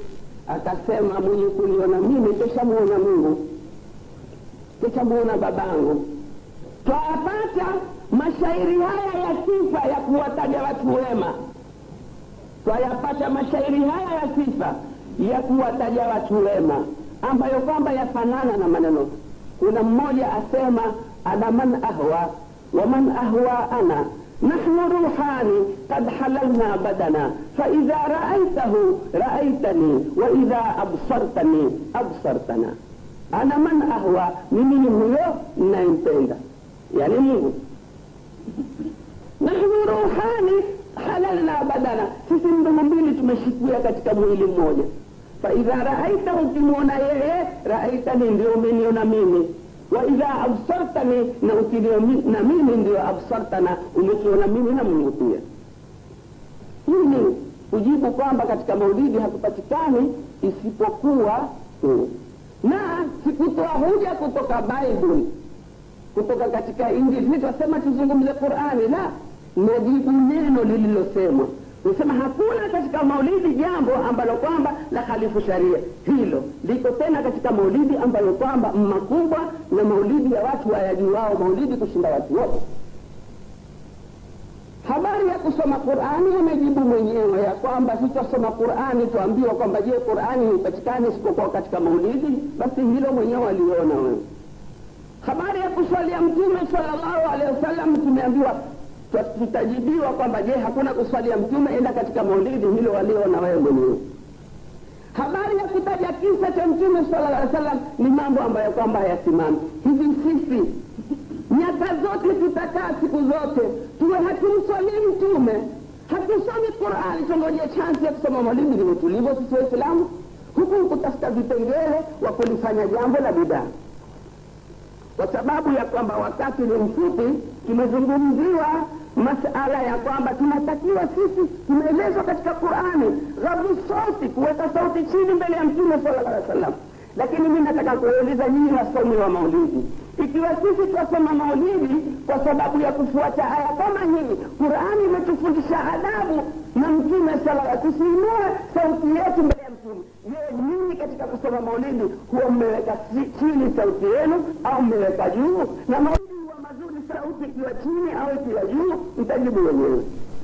akasema mwenye kuniona mimi keshamuona mungu keshamuona babangu twayapata mashairi haya ya sifa ya kuwataja watu wema twayapata mashairi haya ya sifa ya kuwataja watu wema ambayo kwamba yafanana na maneno kuna mmoja asema ana man ahwa wa man ahwa ana نحن روحان قد حللنا بدنا فإذا رأيته رأيتني وإذا أبصرتني أبصرتنا أنا من أهوى mimi ni huyo ninayempenda yani mungu nahnu ruhani halalna badana sisi mdomo mbili tumeshikia katika mwili mmoja faidha raaita ukimwona yeye raaitani ndio umeniona mimi waidha absartani na ukiniona mimi ndio absartana umekiona mimi na mungu pia hii ni kujibu kwamba katika maulidi hakupatikani isipokuwa huu na sikutoa hoja kutoka bible kutoka katika injili twasema tuzungumze qurani la najibu neno lililosemwa nisema hakuna katika maulidi jambo ambalo kwamba la khalifu sharia hilo liko tena katika maulidi ambayo kwamba makubwa na maulidi ya watu wayajuwao maulidi kushinda watu wote habari ya kusoma qurani amejibu mwenyewe ya kwamba sitasoma qurani tuambiwa kwamba je qurani haipatikani isipokuwa katika maulidi basi hilo mwenyewe aliona wewe habari ya kuswalia mtume salllahu alehi wasallam tumeambiwa tutajibiwa kwamba je hakuna kuswalia mtume enda katika maulidi hilo waliona wewe mwenyewe habari ya kutaja kisa cha mtume sala llaw salam ni mambo ambayo kwamba hayasimami hivi sisi miaka zote tutakaa siku zote tuwe hatumswalii mtume hatusomi qurani tungoje chansi ya kusoma maulidi ni utulivu sisi waislamu huku kutafuta vipengele wa kulifanya jambo la bidaa kwa sababu ya kwamba wakati ni mfupi tumezungumziwa masala ya kwamba tunatakiwa sisi tumeelezwa katika qurani ghadhu sauti kuweka sauti chini mbele ya mtume sala llah salam lakini mi nataka kuuliza nyinyi wasomi wa maulidi ikiwa sisi twasoma maulidi kwa sababu ya kufuata aya kama hii qurani imetufundisha adabu na mtume sala tusiinue sauti yetu mbele ya mtume je nyinyi katika kusoma maulidi huwa mmeweka chini sauti yenu au mmeweka juu na maulidi huwa mazuri sauti ikiwa chini au ikiwa juu mtajibu wenyewe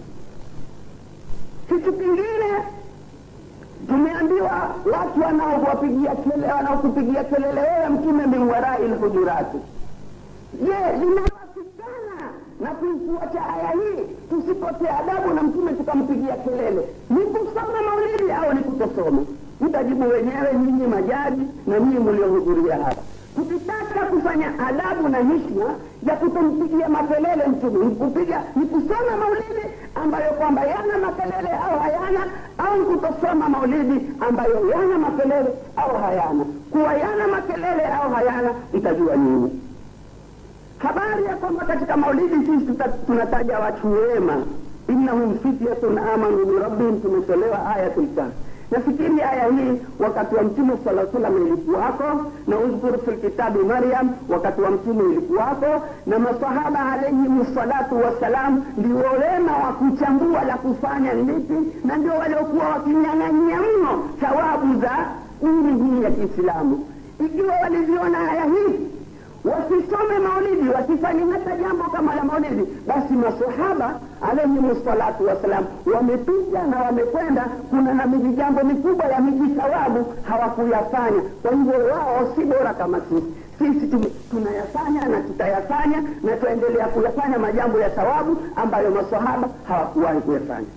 kitu kingine tumeambiwa watu wanaowapigia kelele wanaokupigia kelele wewe mtume min warai lhujurati je linawasikana na kuifuata aya hii tusipotee adabu na mtume tukampigia kelele ni kusoma maulidi au ni kutosoma mtajibu wenyewe nyinyi majaji na nyinyi mliohudhuria hapa tukitaka kufanya adabu na hishma ya kutompigia makelele mtume nikupiga ni kusoma maulidi ambayo kwamba yana makelele au hayana au kutosoma maulidi ambayo yana makelele au hayana kuwa yana makelele au hayana mtajua nini habari ya kwamba katika maulidi sisi tunataja watu wema innahum fityatun amanu birabbihim tumetolewa ayatul kahfi nafikiri aya hii wakati wa mtume sala salam ilikuwako na udhkur fi lkitabi maryam wakati wa mtume ilikuwako na masahaba alaihim salatu wassalam ndio wema wa kuchambua la kufanya lipi na ndio waliokuwa wakinyang'anyia mno thawabu za dini hii ya kiislamu ikiwa waliziona aya hii wasisome maulidi wasifanye hata jambo kama la maulidi basi masahaba alaihim salatu wassalam wamepita na wamekwenda kuna na miji jambo mikubwa ya miji thawabu hawakuyafanya kwa hivyo wao si bora kama sisi sisi tunayafanya na tutayafanya na tutaendelea kuyafanya majambo ya thawabu ambayo masahaba hawakuwahi kuyafanya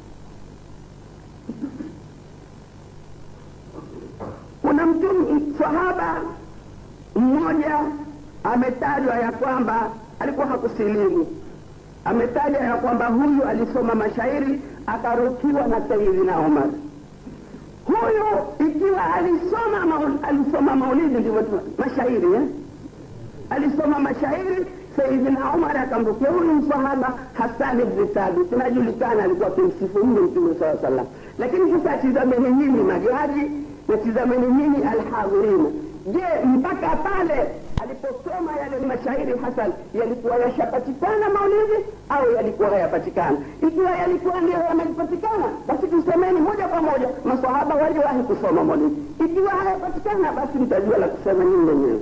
kuna mtu sahaba mmoja ametajwa ya kwamba alikuwa hakusilimu ametajwa ya kwamba huyu alisoma mashairi akarukiwa na sayidina umar huyu ikiwa alisoma maul, alisoma maulidi ndivyo mashairi eh? alisoma mashairi sayidina umar akamrukia huyu msahaba hasani bni thabit inajulikana alikuwa akimsifu mno mtume saa salam lakini sasa tizameni nyinyi majaji na tizameni nyinyi alhadhirina je mpaka pale aliposoma yale mashairi hasan yalikuwa yashapatikana maulidi au yalikuwa hayapatikana ikiwa yalikuwa ndio yamepatikana basi tusemeni moja kwa moja masahaba waliwahi kusoma maulidi ikiwa hayapatikana basi mtajua la kusema nyinyi wenyewe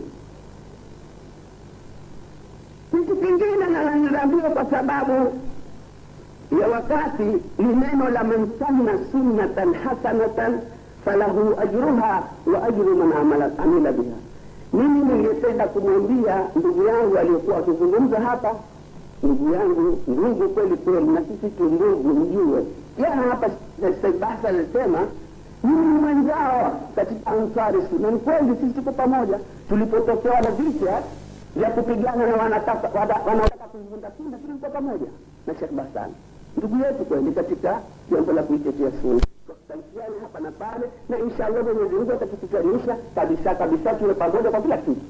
kitu kingine na ninaambiwa kwa sababu ya wakati ni neno la man sanna sunnatan hasanatan falahu ajruha wa ajru man amala amila biha mimi ningependa kumwambia ndugu yangu aliyokuwa akizungumza hapa ndugu yangu ndugu kweli kweli na sisi tu ndugu mjue jana hapa basa alisema mimi ni mwenzao katika ansari sunna ni kweli sisi tuko pamoja tulipotokewa na vita vya kupigana na wanataka wana- wanaotaka kuivunda sunna tulikuwa pamoja na shekh basani ndugu yetu kweli katika jambo la kuitetea sunna tutalifiana hapa na pale na inshallah mwenyezi mungu atatukutanisha kabisa kabisa tuwe pamoja kwa kila kitu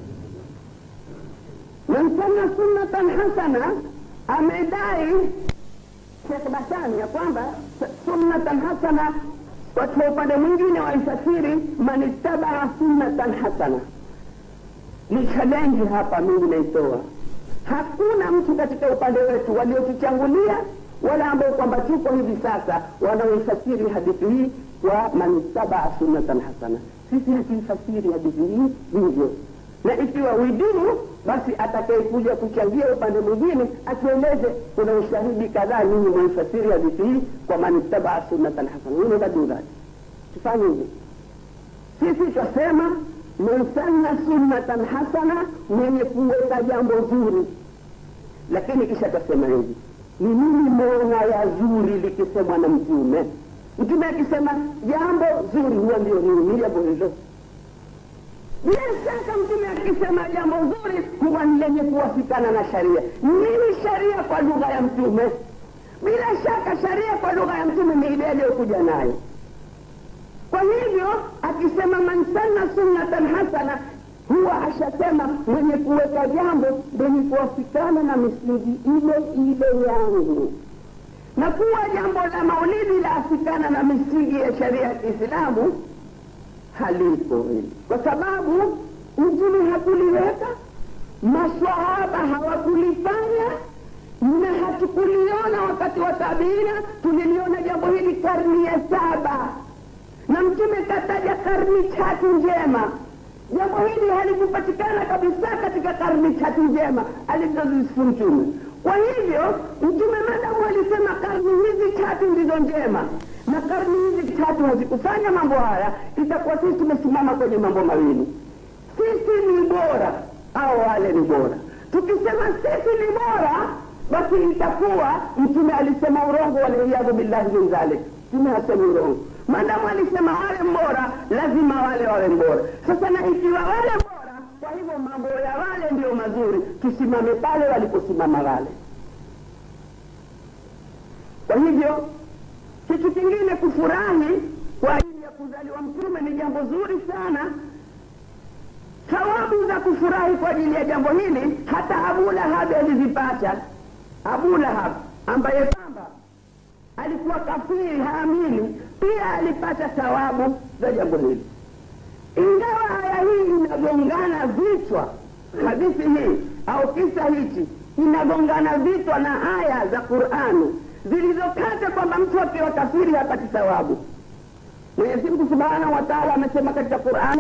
man sanna sunnatan hasana amedai shekh basani ya kwamba sunnatan hasana kwa upande mwingine waifasiri man ittabaa sunnatan hasana ni challenge hapa mimi naitoa hakuna mtu katika upande wetu waliotuchangulia wala ambao kwamba tuko hivi sasa wanaoifasiri hadithi hii kwa manittabaa sunnatan hasana sisi hatuifasiri hadithi hii hivyo na ikiwa widimu basi atakayekuja kuchangia upande mwingine atueleze kuna ushahidi kadhaa nyinyi mwaifasiri hadithi hii kwa manittabaa sunnatan hasana hilo badudhati tufanye hivyo sisi twasema man sanna sunnatan hasana mwenye kuweka jambo zuri lakini kisha tasema hivi ni nini maana ya zuri likisemwa na mtume mtume akisema jambo zuri huwa ndio nini ni jambo hilo bila shaka mtume akisema jambo zuri huwa ni lenye kuwafikana na sharia nini sharia kwa lugha ya mtume bila shaka sharia kwa lugha ya mtume ni ile aliyokuja nayo kwa hivyo akisema man sanna sunnatan hasana huwa ashasema mwenye kuweka jambo lenye kuwafikana na misingi ile ile yangu na kuwa jambo la maulidi laafikana na misingi ya sharia ya kiislamu halipo hili kwa sababu mtume hakuliweka maswahaba hawakulifanya na hatukuliona wakati wa tabiina tuliliona jambo hili karni ya saba na mtume kataja karni tatu njema jambo hili halikupatikana kabisa katika karni tatu njema alizozisifu mtume kwa hivyo mtume madamu alisema karni hizi tatu ndizo njema na karni hizi tatu hazikufanya mambo haya itakuwa sisi tumesimama kwenye mambo mawili sisi ni bora au wale ni bora tukisema sisi ni bora basi itakuwa mtume alisema urongo waliyadhu billahi min dhalik mtume hasemi urongo maadamu alisema wale mbora lazima wale wawe mbora sasa na ikiwa wale bora kwa hivyo mambo ya wale ndio mazuri tusimame pale waliposimama wale kwa hivyo kitu kingine kufurahi kwa ajili ya kuzaliwa mtume ni jambo zuri sana thawabu za kufurahi kwa ajili ya jambo hili hata abu lahabi alizipata abu lahab ambaye kwamba alikuwa kafiri haamini pia alipata thawabu za jambo hili ingawa aya hii inagongana vichwa hadithi hii au kisa hichi inagongana vichwa na aya za qurani zilizokata kwamba mtu akiwa kafiri hapati thawabu mwenyezi mungu subhanahu wa taala amesema katika qurani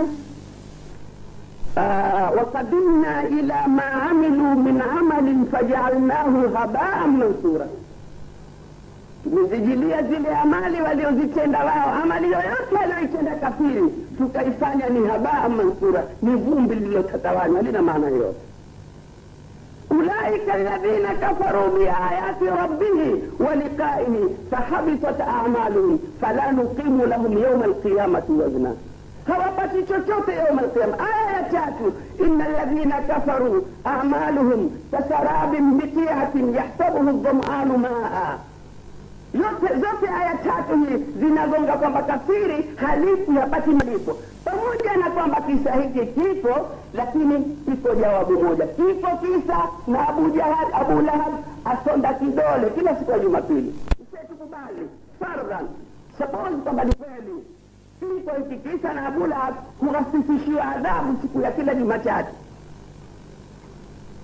آه وقدمنا إلى ما عملوا من عمل فجعلناه هباء منثورا tumezijilia zile amali waliozitenda wao amali yoyote aliyoitenda kafiri tukaifanya ni habaa mansura ni vumbi lililotatawanywa lina maana yoyote ulaika alladhina kafaruu biayati rabbihi wa liqaihi fahabitat amaluhum fala nuqimu lahum yauma alqiyamati wazna hawapati chochote yauma alqiyama aya ya tatu ina alladhina kafaruu amaluhum kasarabin biqiatin yahsabuhu dhamanu maa yote zote aya tatu hii zinagonga kwamba kafiri halifu hapati malipo pamoja na kwamba kisa hiki kipo lakini iko jawabu moja kipo kisa na abu jahal abu lahab asonda kidole kila siku ya jumapili usetukubali fardhan suppose kwamba ni kweli kipo hiki kisa na abu lahab kughasisishiwa adhabu siku ya kila jumatatu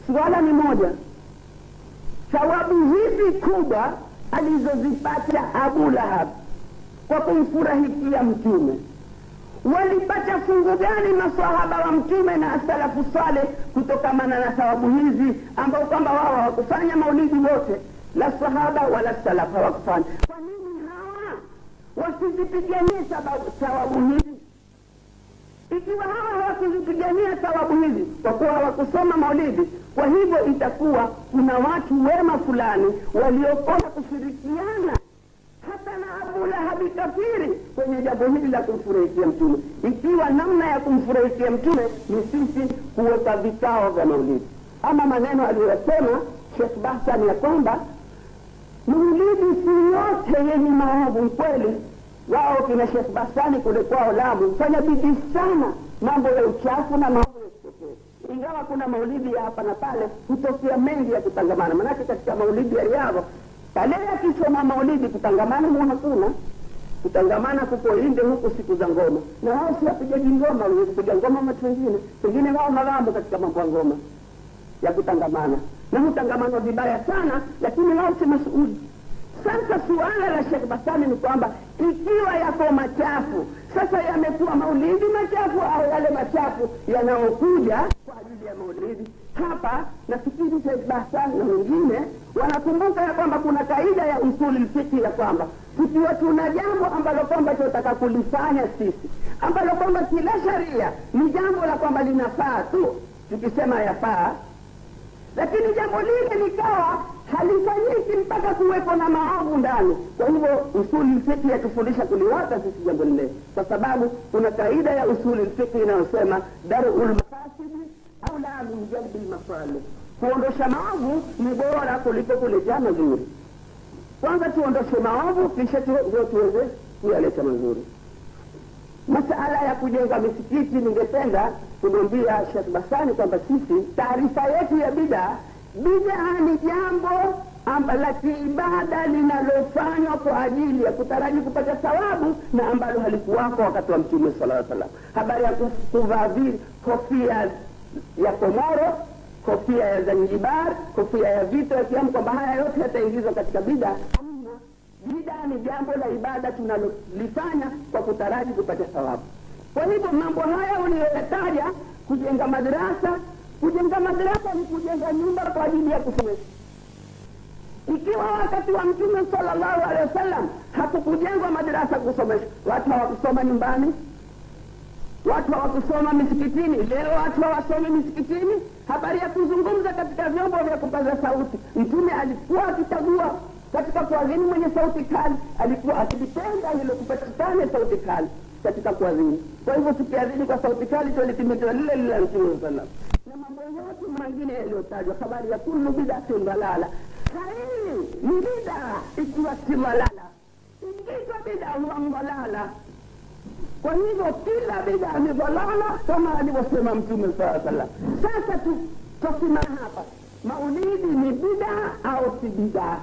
suala ni moja thawabu hizi kubwa alizozipata abu lahab kwa kumfurahikia mtume walipata fungu gani masahaba wa mtume na asalafu saleh kutokamana na thawabu hizi ambao kwamba wao hawakufanya maulidi wote la sahaba wala salaf hawakufanya kwa nini hawa wasizipiganie sababu- thawabu hizi ikiwa hawa hawakuzipigania thawabu hizi kwa kuwa hawakusoma maulidi kwa hivyo itakuwa kuna watu wema fulani waliokosa kushirikiana hata na abu lahabi kafiri kwenye jambo hili la kumfurahikia mtume ikiwa namna ya kumfurahikia mtume ni sisi kuweka vikao vya maulidi ama maneno aliyosema shekh bahsan ya kwamba maulidi si yote yenye maovu kweli wao kina shekh basani kule kwao lamu fanya bidii sana mambo ya uchafu na mambo ya kipekee ingawa kuna maulidi ya hapa na pale hutokea mengi ya kutangamana manake katika maulidi ya riadha pale yakisoma maulidi kutangamana mu hakuna kutangamana kuko inde huku siku za ngoma na wao si wapigaji ngoma wenye kupiga ngoma watu wengine pengine wao mawambo katika mambo ya ngoma ya kutangamana na hutangamanwa vibaya sana lakini wao si masuuli sasa suala la shekh basani ni kwamba ikiwa yako machafu sasa yamekuwa maulidi machafu au yale machafu yanayokuja kwa ajili ya maulidi hapa nafikiri shekh basani na wengine wanakumbuka ya kwamba kuna kaida ya usuli lfiki ya kwamba tukiwa tuna jambo ambalo kwamba tunataka kulifanya sisi ambalo kwamba kila sharia ni jambo la kwamba linafaa tu tukisema yafaa lakini jambo lile likawa halifanyiki mpaka kuwepo na maovu ndani kwa hivyo usuli lfiki yatufundisha kuliwata sisi jambo lile kwa sababu kuna kaida ya usuli lfiki inayosema daru lmafasidi au la min jalbi lmasalih kuondosha maovu ni bora kuliko kuleta mazuri kwanza tuondoshe maovu kisha tu- ndio tuweze kuyaleta mazuri masala ya kujenga misikiti ningependa kumwambia shekh basani kwamba sisi taarifa yetu ya bidaa bidaa ni jambo amba la kiibada linalofanywa kwa ajili ya kutaraji kupata thawabu na ambalo halikuwako wakati wa mtume sala salam habari ya ku- kuvaa vi- kofia ya komoro kofia ya zanzibar kofia ya vito yakiamu kwamba haya yote yataingizwa katika bidaa Hamna. bidaa ni jambo la ibada tunalolifanya kwa kutaraji kupata thawabu kwa hivyo mambo haya uliyoyataja kujenga madarasa kujenga madarasa ni kujenga nyumba kwa ajili ya kusomesha ikiwa wakati wa mtume salllahu alehi wasallam hakukujengwa madarasa kusomesha watu hawakusoma nyumbani watu hawakusoma misikitini leo watu hawasomi misikitini habari ya kuzungumza katika vyombo vya kupaza sauti mtume alikuwa akichagua katika kuadhini mwenye sauti kali alikuwa akilipenda hilo kupatikane sauti kali katika kuadhini kwa hivyo tukiadhini kwa sauti kali twalitimiza lile lile la mtume saa salam na mambo yote mengine yaliyotajwa habari ya kullu bidatin dalala sahihi ni bidaa ikiwa si dalala ikiitwa bidaa huwa dalala kwa hivyo kila bidaa ni dhalala kama alivyosema mtume saa salam sasa tu twasimama hapa maulidi ni bidaa au si bidaa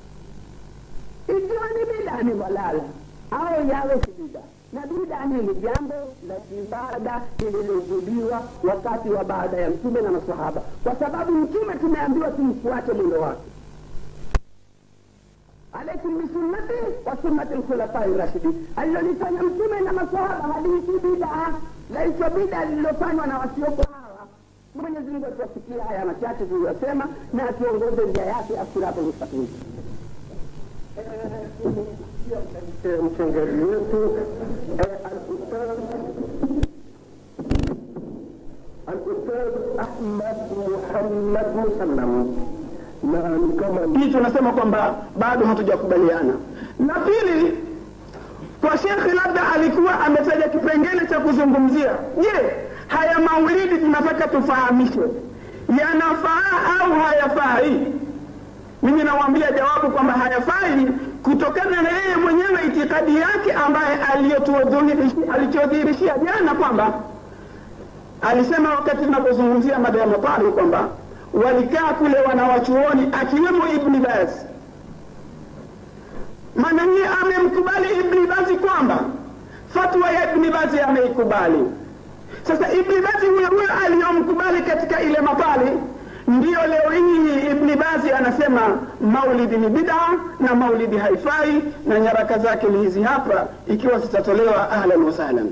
ikiwa ni bidaa ni dhalala au yawe si bidaa na bidaa ni ni jambo la ibada lililozuliwa wakati wa baada ya mtume na masahaba kwa sababu mtume tumeambiwa tumfuate mwendo wake alaikum bisunnati wa sunnati lkhulafai rashidin alilolifanya mtume na masahaba haliiti bidaa laitwa bidaa lililofanywa na wasioko hawa mwenyezi mungu atuwafikia haya machache tuliyosema na atuongoze njia yake asiratu mustaqim mchangaji wetu eh, al-ustadh al-ustadh Ahmad Muhammad Musallam na ni kama hii tunasema kwamba bado hatujakubaliana na pili kwa shekhe labda alikuwa ametaja kipengele cha kuzungumzia je haya maulidi tunataka tufahamishe yanafaa au hayafai mimi nawambia jawabu kwamba hayafai kutokana na yeye mwenyewe itikadi yake ambaye aliyotuodhihirishia- alichodhihirishia jana kwamba alisema wakati tunapozungumzia mada ya matari kwamba walikaa kule wanawachuoni akiwemo ibni baz maana yeye amemkubali ibni bazi kwamba fatwa ya ibni bazi ameikubali sasa ibni bazi huyo huyo aliyomkubali katika ile mapali ndiyo leo hii ibni bazi anasema maulidi ni bid'a na maulidi haifai na nyaraka zake ni hizi hapa ikiwa zitatolewa ahlan wasahlan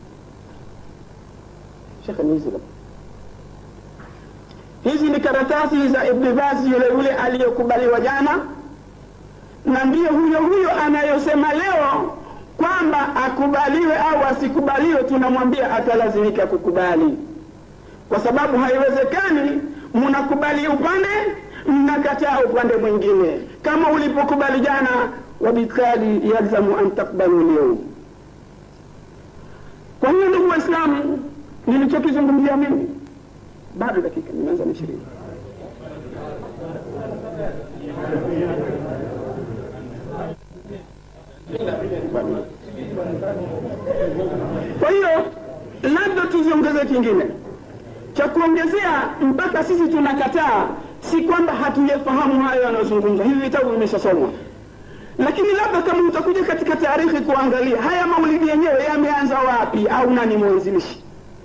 shekhe ni hizi hapa. hizi ni karatasi za ibni bazi yule yule aliyokubaliwa jana na ndiyo huyo huyo anayosema leo kwamba akubaliwe au asikubaliwe tunamwambia atalazimika kukubali kwa sababu haiwezekani mnakubali upande mnakataa upande mwingine kama ulipokubali jana wabikali yalzamu an takbalu lyaum kwa hiyo ndugu waislamu nilichokizungumzia mimi bado dakika nimeanza na ishirini kwa hiyo labda tuziongeze kingine cha kuongezea mpaka sisi tunakataa si kwamba hatuyafahamu hayo yanayozungumzwa hivi vitabu vimeshasomwa lakini labda kama utakuja katika taarikhi kuangalia haya maulidi yenyewe yameanza wapi au nani mwanzilishi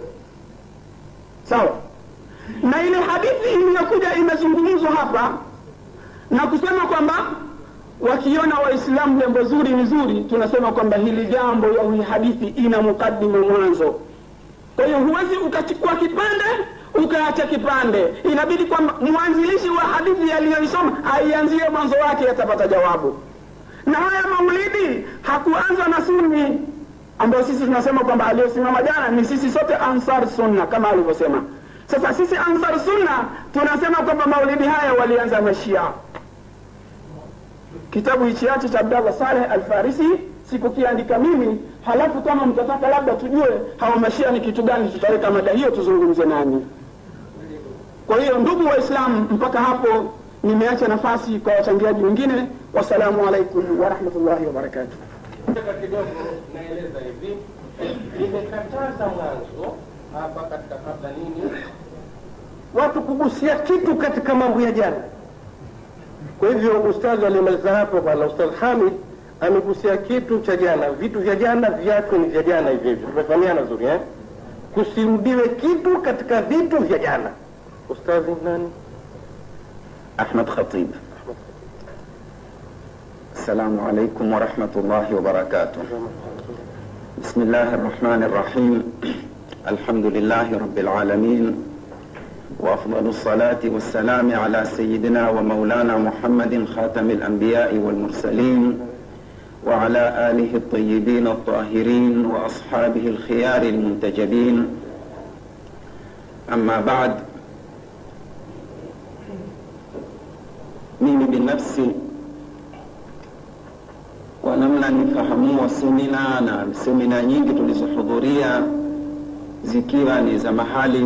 sawa na ile hadithi iliyokuja imezungumzwa hapa na kusema kwamba wakiona waislamu jambo zuri ni zuri tunasema kwamba hili jambo au hii hadithi ina mukaddima mwanzo kwa hiyo huwezi ukachukua kipande ukaacha kipande inabidi kwamba mwanzilishi wa hadithi aliyoisoma aianzie mwanzo wake atapata jawabu na haya maulidi hakuanza na sunni ambayo sisi tunasema kwamba aliyosimama jana ni sisi sote ansar sunna kama alivyosema sasa sisi ansar sunna tunasema kwamba maulidi haya walianza mashia kitabu hichi yache cha abdallah saleh alfarisi sikukiandika mimi halafu kama mtataka labda tujue hawa mashia ni kitu gani tutaweka mada hiyo tuzungumze nani kwa hiyo ndugu waislamu mpaka hapo nimeacha nafasi kwa wachangiaji wengine wassalamu alaikum warahmatullahi wabarakatuh Nataka kidogo naeleza hivi, nimekataza mwanzo hapa katika kabla nini, watu kugusia kitu katika mambo ya jana. Kwa hivyo ustadhi alimaliza hapo, bwana ustadh Hamid amegusia kitu cha jana, vitu vya jana viachwe ni vya jana hivyo hivyo, tumefahamiana vizuri eh? Kusirudiwe kitu katika vitu vya jana. Ustadhi nani? أحمد خطيب السلام عليكم ورحمة الله وبركاته بسم الله الرحمن الرحيم الحمد لله رب العالمين وأفضل الصلاة والسلام على سيدنا ومولانا محمد خاتم الأنبياء والمرسلين وعلى آله الطيبين الطاهرين وأصحابه الخيار المنتجبين أما بعد mimi binafsi kwa namna nifahamua semina na semina nyingi tulizohudhuria zikiwa ni za mahali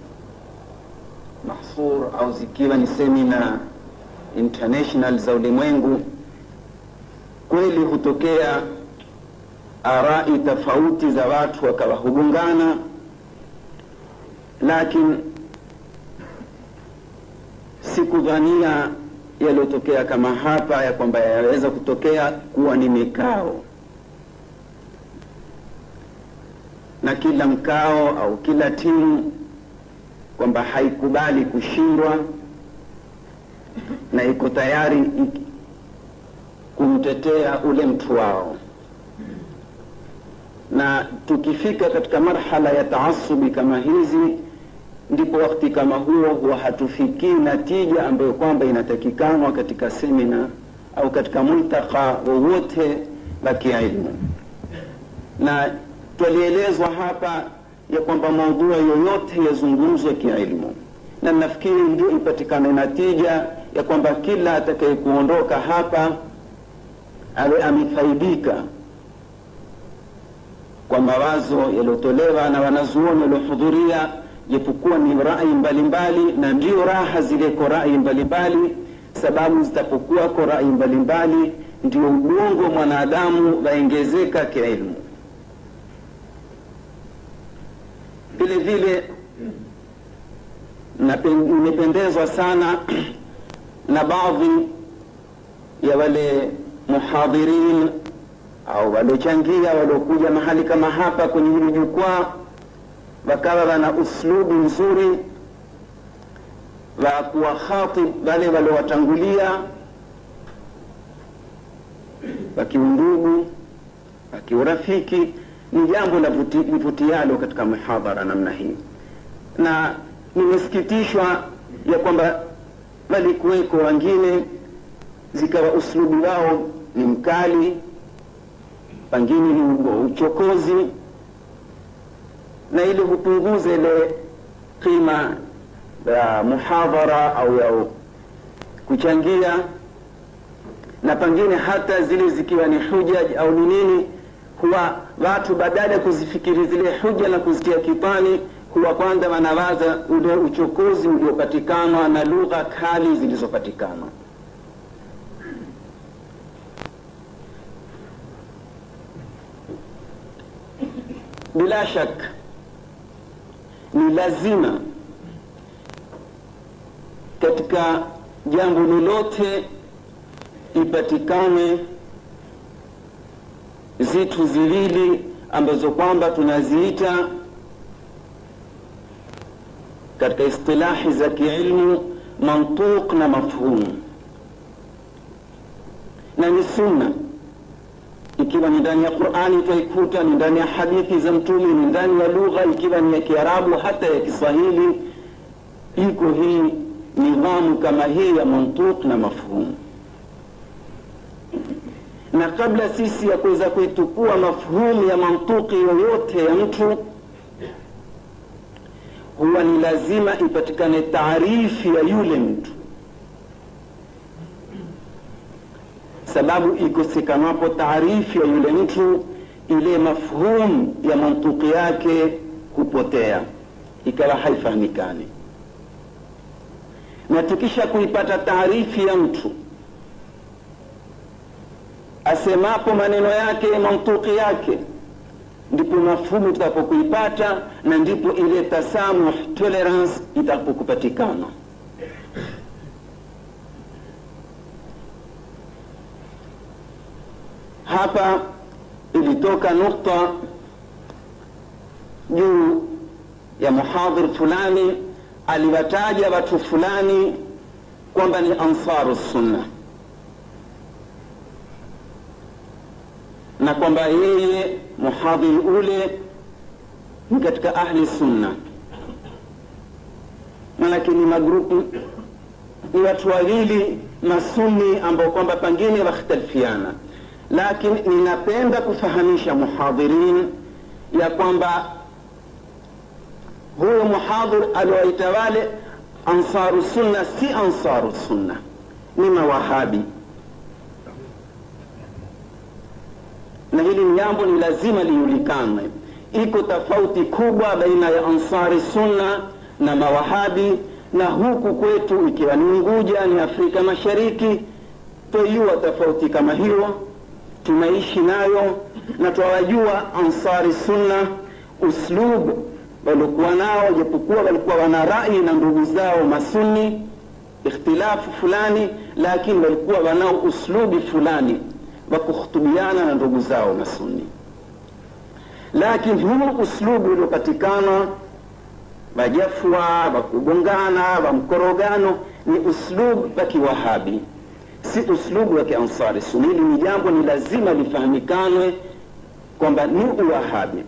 mahsur au zikiwa ni semina international za ulimwengu kweli hutokea arai tofauti za watu wakawa hugongana lakini sikudhania yaliyotokea kama hapa ya kwamba yaweza kutokea kuwa ni mikao na kila mkao au kila timu kwamba haikubali kushindwa na iko tayari ik- kumtetea ule mtu wao na tukifika katika marhala ya taasubi kama hizi ndipo wakati kama huo huwa hatufikii natija ambayo kwamba inatakikanwa katika semina au katika multaka wowote wa kiilmu na twalielezwa hapa ya kwamba maudhui yoyote yazungumzwe kiilmu na nafikiri ndio ipatikane natija ya kwamba kila atakaye kuondoka hapa awe amefaidika kwa mawazo yaliyotolewa na wanazuoni waliohudhuria japokuwa ni rai mbalimbali na ndio raha zileko rai mbalimbali sababu zitapokuwako rai mbalimbali ndio ubongo mwanadamu waongezeka kiilmu vile vile napen- nimependezwa sana na baadhi ya wale muhadhirin au waliochangia waliokuja mahali kama hapa kwenye hili jukwaa wakawa wana uslubu nzuri wa kuwakhatib wale waliowatangulia wakiundugu wakiurafiki ni jambo la vuti- livutialo katika mihadhara namna hii na nimesikitishwa ya kwamba walikuweko wengine zikawa uslubu wao ni mkali pengine ni ugo- uchokozi na ili hupunguza ile qima ya muhadhara au ya kuchangia na pengine hata zile zikiwa ni hujaj au ni nini huwa watu badala ya kuzifikiri zile huja na kuzitia kipani huwa kwanza wanawaza ule uchokozi uliopatikana na lugha kali zilizopatikana bila shaka ni lazima katika jambo lolote ipatikane zitu ziwili ambazo kwamba tunaziita katika istilahi za kiilmu mantuq na mafhum na ni sunna ikiwa ni ndani ya qurani twaikuta ni ndani ya hadithi za mtume ni ndani ya lugha ikiwa ni ya kiarabu hata ya kiswahili iko hii nidhamu kama hii ya mantuq na mafhum na kabla sisi ya kuweza kuitukua mafhumu ya mantuki yoyote ya mtu huwa ni lazima ipatikane taarifi ya yule mtu sababu ikosekanapo taarifi ya yule mtu ile mafhumu ya mantuki yake hupotea ikawa haifahamikani na tukisha kuipata taarifi ya mtu asemapo maneno yake mantuki yake ndipo mafhumu tutakapokuipata na ndipo ile tasamuh tolerance itakapokupatikana hapa ilitoka nukta juu ya muhadhir fulani aliwataja watu fulani kwamba ni ansaru sunna na kwamba yeye muhadhiri ule ni katika ahli sunna manake ni magrupu ni watu wawili masuni ambao kwamba pengine wakhtalifiana lakini ninapenda kufahamisha muhadhirin ya kwamba huyo muhadhir aliowaita wale ansaru sunna si ansaru sunna ni mawahabi na hili ni jambo ni lazima lijulikane iko tofauti kubwa baina ya ansari sunna na mawahabi na huku kwetu ikiwa ni unguja ni afrika mashariki twaiua tofauti kama hiyo tunaishi nayo na twawajua ansari sunna uslub waliokuwa nao japokuwa walikuwa wana rai na ndugu zao masuni ikhtilafu fulani lakini walikuwa wanao uslubi fulani wa kuhutubiana na ndugu zao masuni lakini huu uslubu uliopatikana wajafwa wa kugongana wa mkorogano ni uslubu wa kiwahabi si uslubu wa kiansari suni hili ni jambo ni lazima lifahamikanwe kwamba ni uwahabi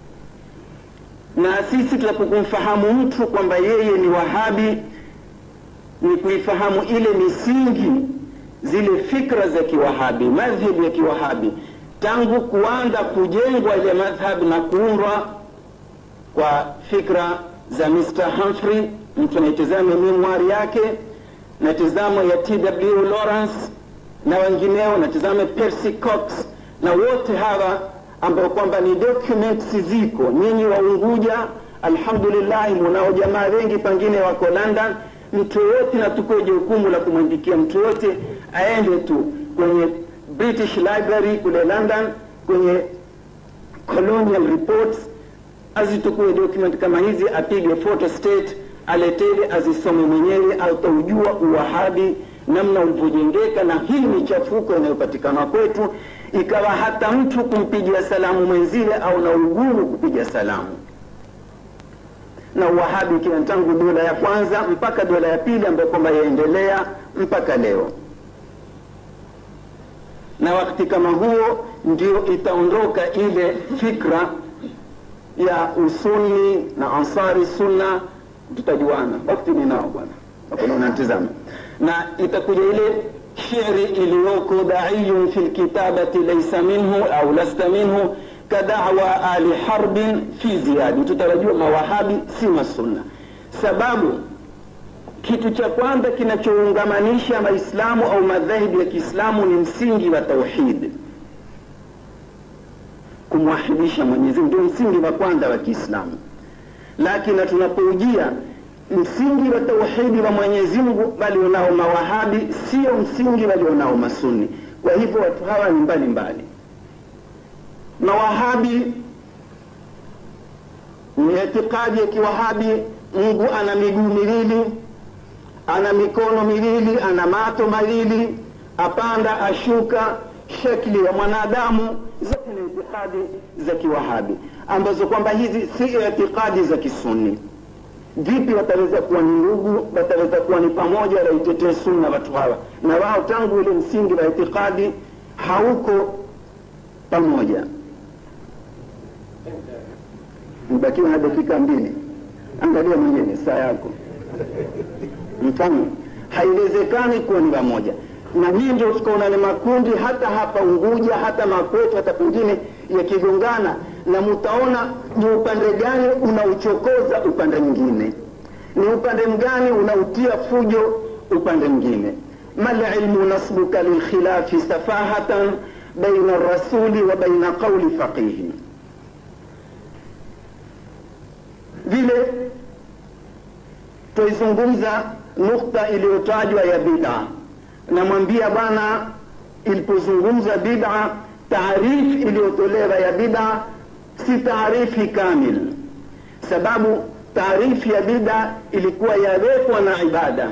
na sisi tunapokumfahamu mtu kwamba yeye ni wahabi ni kuifahamu ile misingi zile fikra za kiwahabi madhhabu ya kiwahabi tangu kuanza kujengwa ile madhhab na kuundwa kwa fikra za Mr. Humphrey mtu anaitazama memoir yake na tazamo ya TW Lawrence na wengineo na tazama Percy Cox na wote hawa ambao kwamba ni documents ziko nyinyi wa Unguja alhamdulillah munao jamaa wengi pengine wako London mtu yoyote na tukoe jukumu la kumwandikia mtu yoyote aende tu kwenye British Library kule London kwenye colonial reports azitukue document kama hizi apige photo state aletele azisome mwenyewe ataujua uwahabi namna ulivyojengeka na hii ni chafuko inayopatikana kwetu ikawa hata mtu kumpigia salamu mwenziwe au na ugumu kupiga salamu na uwahabi kina tangu dola ya kwanza mpaka dola ya pili ambayo kwamba yaendelea mpaka leo na wakati kama huo ndio itaondoka ile fikra ya usuni na ansari sunna tutajuana wakati ninao bwana hakuna unatizama na itakuja ile sheri iliyoko daiyun fi lkitabati laisa minhu au lasta minhu kadawa ali harbin fi ziyadi tutarajua mawahabi si masunna sababu kitu cha kwanza kinachoungamanisha maislamu au madhahibu ya kiislamu ni msingi wa tauhid kumwahidisha mwenyezi ndio msingi wa kwanza wa kiislamu lakini tunapoujia msingi wa tauhidi wa mwenyezi mungu walionao mawahabi sio msingi walionao masuni kwa hivyo watu hawa ni mbali mbali mawahabi ni itikadi ya kiwahabi mungu ana miguu miwili ana mikono miwili ana mato mawili apanda ashuka shekli ya mwanadamu zote ni itikadi za kiwahabi ambazo kwamba hizi si itikadi za kisuni vipi wataweza kuwa ni ndugu wataweza kuwa ni pamoja waitetee sunna watu hawa na wao tangu ile msingi wa itikadi hauko pamoja mbakiwa na dakika mbili angalia mwenyewe saa yako mfano haiwezekani kuwa ni pamoja na hii ndio tukaona ni makundi hata hapa unguja hata makwetu hata pengine yakigongana na mutaona ni upande gani unauchokoza upande mwingine ni upande mgani unautia fujo upande mwingine mal ilmu nasbuka lilkhilafi safahatan baina rasuli wa baina qauli faqihi vile twaizungumza nukta iliyotajwa ya bid'a namwambia bwana ilipozungumza bid'a taarifu iliyotolewa ya bid'a si taarifi kamil sababu taarifu ya bid'a ilikuwa yawekwa na ibada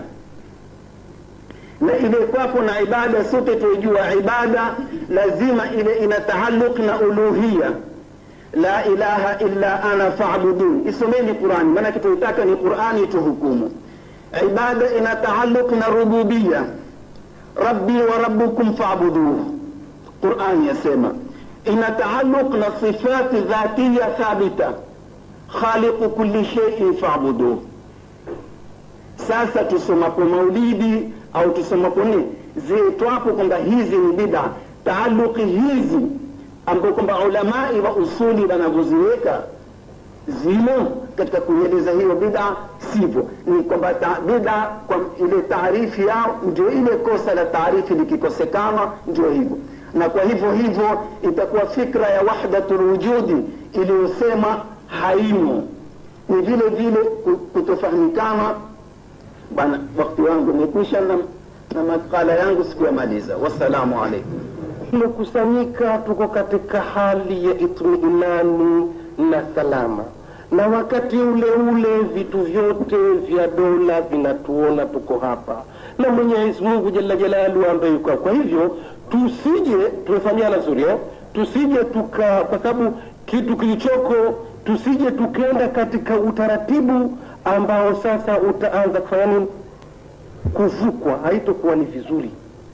na ilekwapo na ibada sote tuijua ibada lazima ile ina taalluq na uluhiya la ilaha illa ana fa'budun isomeni qurani maanake tuitaka ni qurani tuhukumu ibada ina taalluq na rububiya rabbi wa rabbukum fa'buduhu qurani yasema ina taalluq na sifati dhatiya thabita khaliqu kulli shay'in fa'buduhu sasa tusomapo maulidi au tusomapo nini ziitwapo kwamba hizi ni bida taaluki hizi ambao kwamba ulamai wa usuli wanavyoziweka zimo katika kuieleza hiyo bida sivyo ni kwamba ta, bida kwa ile taarifi yao ndio ile kosa la taarifi likikosekana ndio hivyo na kwa hivyo hivyo itakuwa fikra ya wahdatul wujudi iliyosema haimo ni vile vile kutofahamikana bwana wakati wangu umekwisha na, na makala yangu sikuyamaliza wassalamu alaikum tumekusanyika tuko katika hali ya itminani na salama na wakati ule ule vitu vyote vya dola vinatuona tuko hapa na mwenyezi mungu jalla jalalu ambaye yuko kwa hivyo tusije tumefanyana zuri eh? tusije tuka kwa sababu kitu kilichoko tusije tukenda katika utaratibu ambao sasa utaanza kufanya nini kuvukwa haitokuwa ni vizuri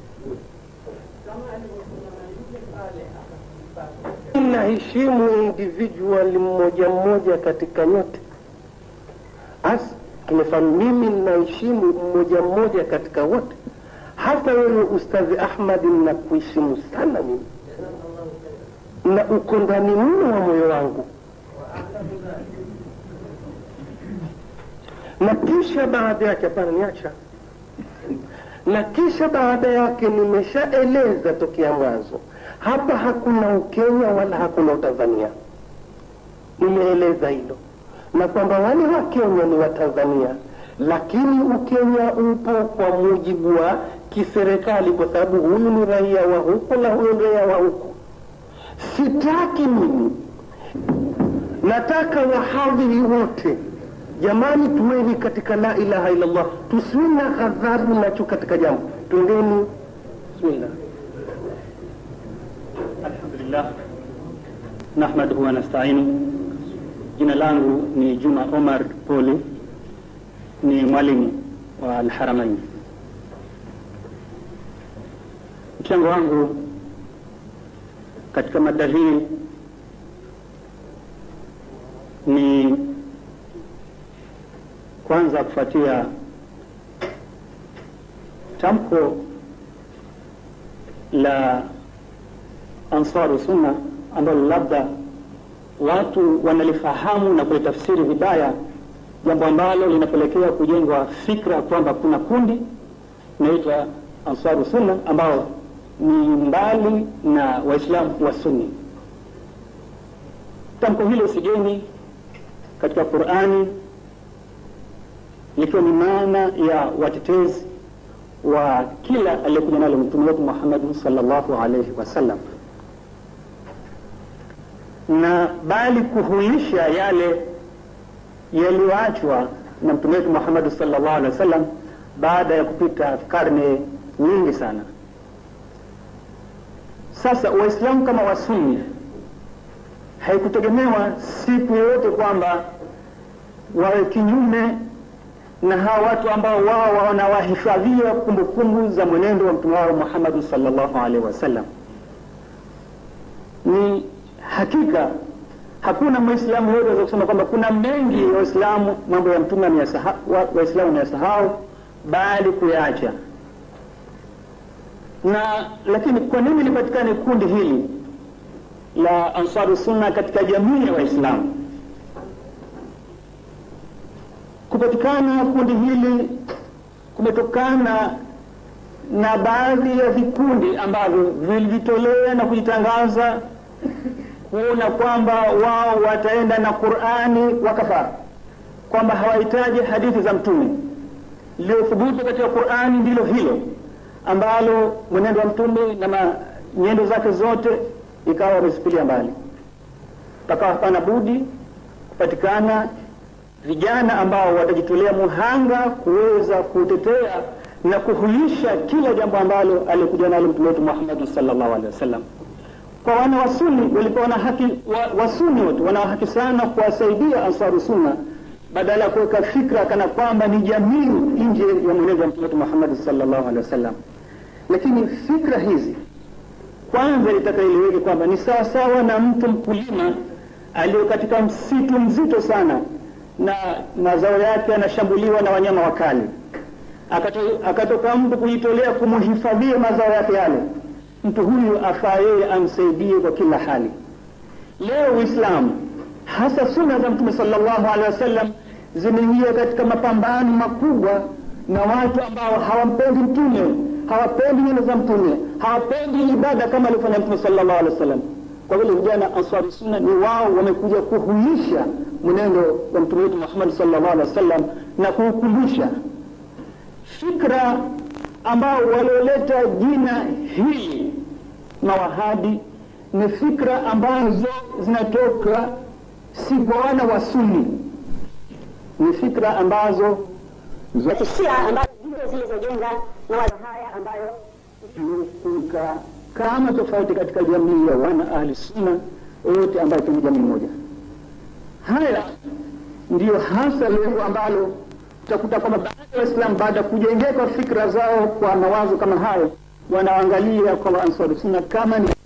naheshimu individual mmoja mmoja katika nyote as tumefahamu mimi naheshimu mmoja mmoja katika wote hata wewe ustadhi ahmadi nakuheshimu sana mimi na uko ndani mno wa moyo wangu na kisha baada yake hapana niacha na kisha baada yake nimeshaeleza tokea mwanzo hapa hakuna ukenya wala hakuna utanzania nimeeleza hilo na kwamba wale wa kenya ni watanzania lakini ukenya upo kwa mujibu wa kiserikali kwa sababu huyu ni raia wa huku na huyu ni raia wa huku sitaki mimi nataka wahadhiri wote jamani tuweni katika la ilaha illallah tusiwe na ghadhabu nacho katika jambo twendeni bismillah الحمد لله نحمده ونستعينه Jina langu ni Juma Omar Poli, ni mwalimu wa Alharamain. Mchango wangu katika mada hii ni kwanza kufuatia tamko la Ansaru Sunna ambalo labda watu wanalifahamu na kulitafsiri vibaya, jambo ambalo linapelekea kujengwa fikra kwamba kuna kundi inaitwa Ansaru Sunna ambao ni mbali na Waislamu wa Sunni. Tamko hilo sigeni katika Qur'ani likiwa ni maana ya watetezi wa kila aliyekuja nalo mtume wetu Muhammad sallallahu alaihi wasallam, na bali kuhuisha yale yaliyoachwa na mtume wetu Muhammad sallallahu alaihi wasallam baada ya kupita karne nyingi sana. Sasa Waislamu kama Wasunni haikutegemewa siku yoyote kwamba wawe kinyume na hawa watu ambao wao wanawahifadhia kumbukumbu za mwenendo wa mtume wao Muhammad sallallahu alaihi wasallam. Ni hakika hakuna Mwislamu yote aweza kusema kwamba kuna mengi ya Waislamu mambo ya mtume Waislamu wameyasahau bali kuyaacha. Na lakini kwa nini lipatikane kundi hili la Ansaru Sunna katika jamii ya Waislamu? Kupatikana kundi hili kumetokana na baadhi ya vikundi ambavyo vilijitolea na kujitangaza kuona kwamba wao wataenda na Qur'ani wakafaa, kwamba hawahitaji hadithi za mtume. Lililothubutu katika Qur'ani ndilo hilo ambalo mwenendo wa mtume na nyendo zake zote ikawa wamezipilia mbali, pakawa hapana budi kupatikana vijana ambao watajitolea muhanga kuweza kutetea na kuhuisha kila jambo ambalo alikuja nalo mtume wetu Muhammad sallallahu alaihi wasallam. Kwa wana wasuni walikuwa wana haki wa, wasuni wote wana haki sana kuwasaidia Ansaru Sunna badala ya kuweka fikra kana kwamba ni jamii nje ya mwenendo wa mtume wetu Muhammad sallallahu alaihi wasallam. Lakini fikra hizi kwanza litaka iliweke kwamba ni sawasawa na mtu mkulima aliyo katika msitu mzito sana na mazao yake yanashambuliwa na wanyama wakali, akatoka mtu kujitolea kumhifadhia mazao yake yale. Mtu huyu afaa yeye amsaidie kwa kila hali. Leo Uislamu hasa sunna za Mtume sallallahu alaihi wasallam zimeingia katika mapambano makubwa na watu ambao hawampendi Mtume, hawapendi nyendo za Mtume, hawapendi ibada kama alivyofanya Mtume sallallahu alaihi wasallam. Kwa vile vijana Ansari Sunna ni wao wamekuja kuhuisha mwenendo wa mtume wetu Muhammad sallallahu alaihi wasallam na kuukumbusha fikra ambao walioleta jina hili mawahabi ni fikra ambazo zinatoka si kwa wana wa Sunni, ni fikra ambazo za kishia ambazo ndizo zilizojenga mawazo haya ambayo kuka kama tofauti katika jamii ya wana ahli sunna wote ambayo ni jamii moja. Haya ndiyo hasa lengo ambalo utakuta kwamba baadhi ya Waislamu baada ya kujengeka fikra zao kwa mawazo kama hayo, wanaangalia kwa Ansari Sunna kama ni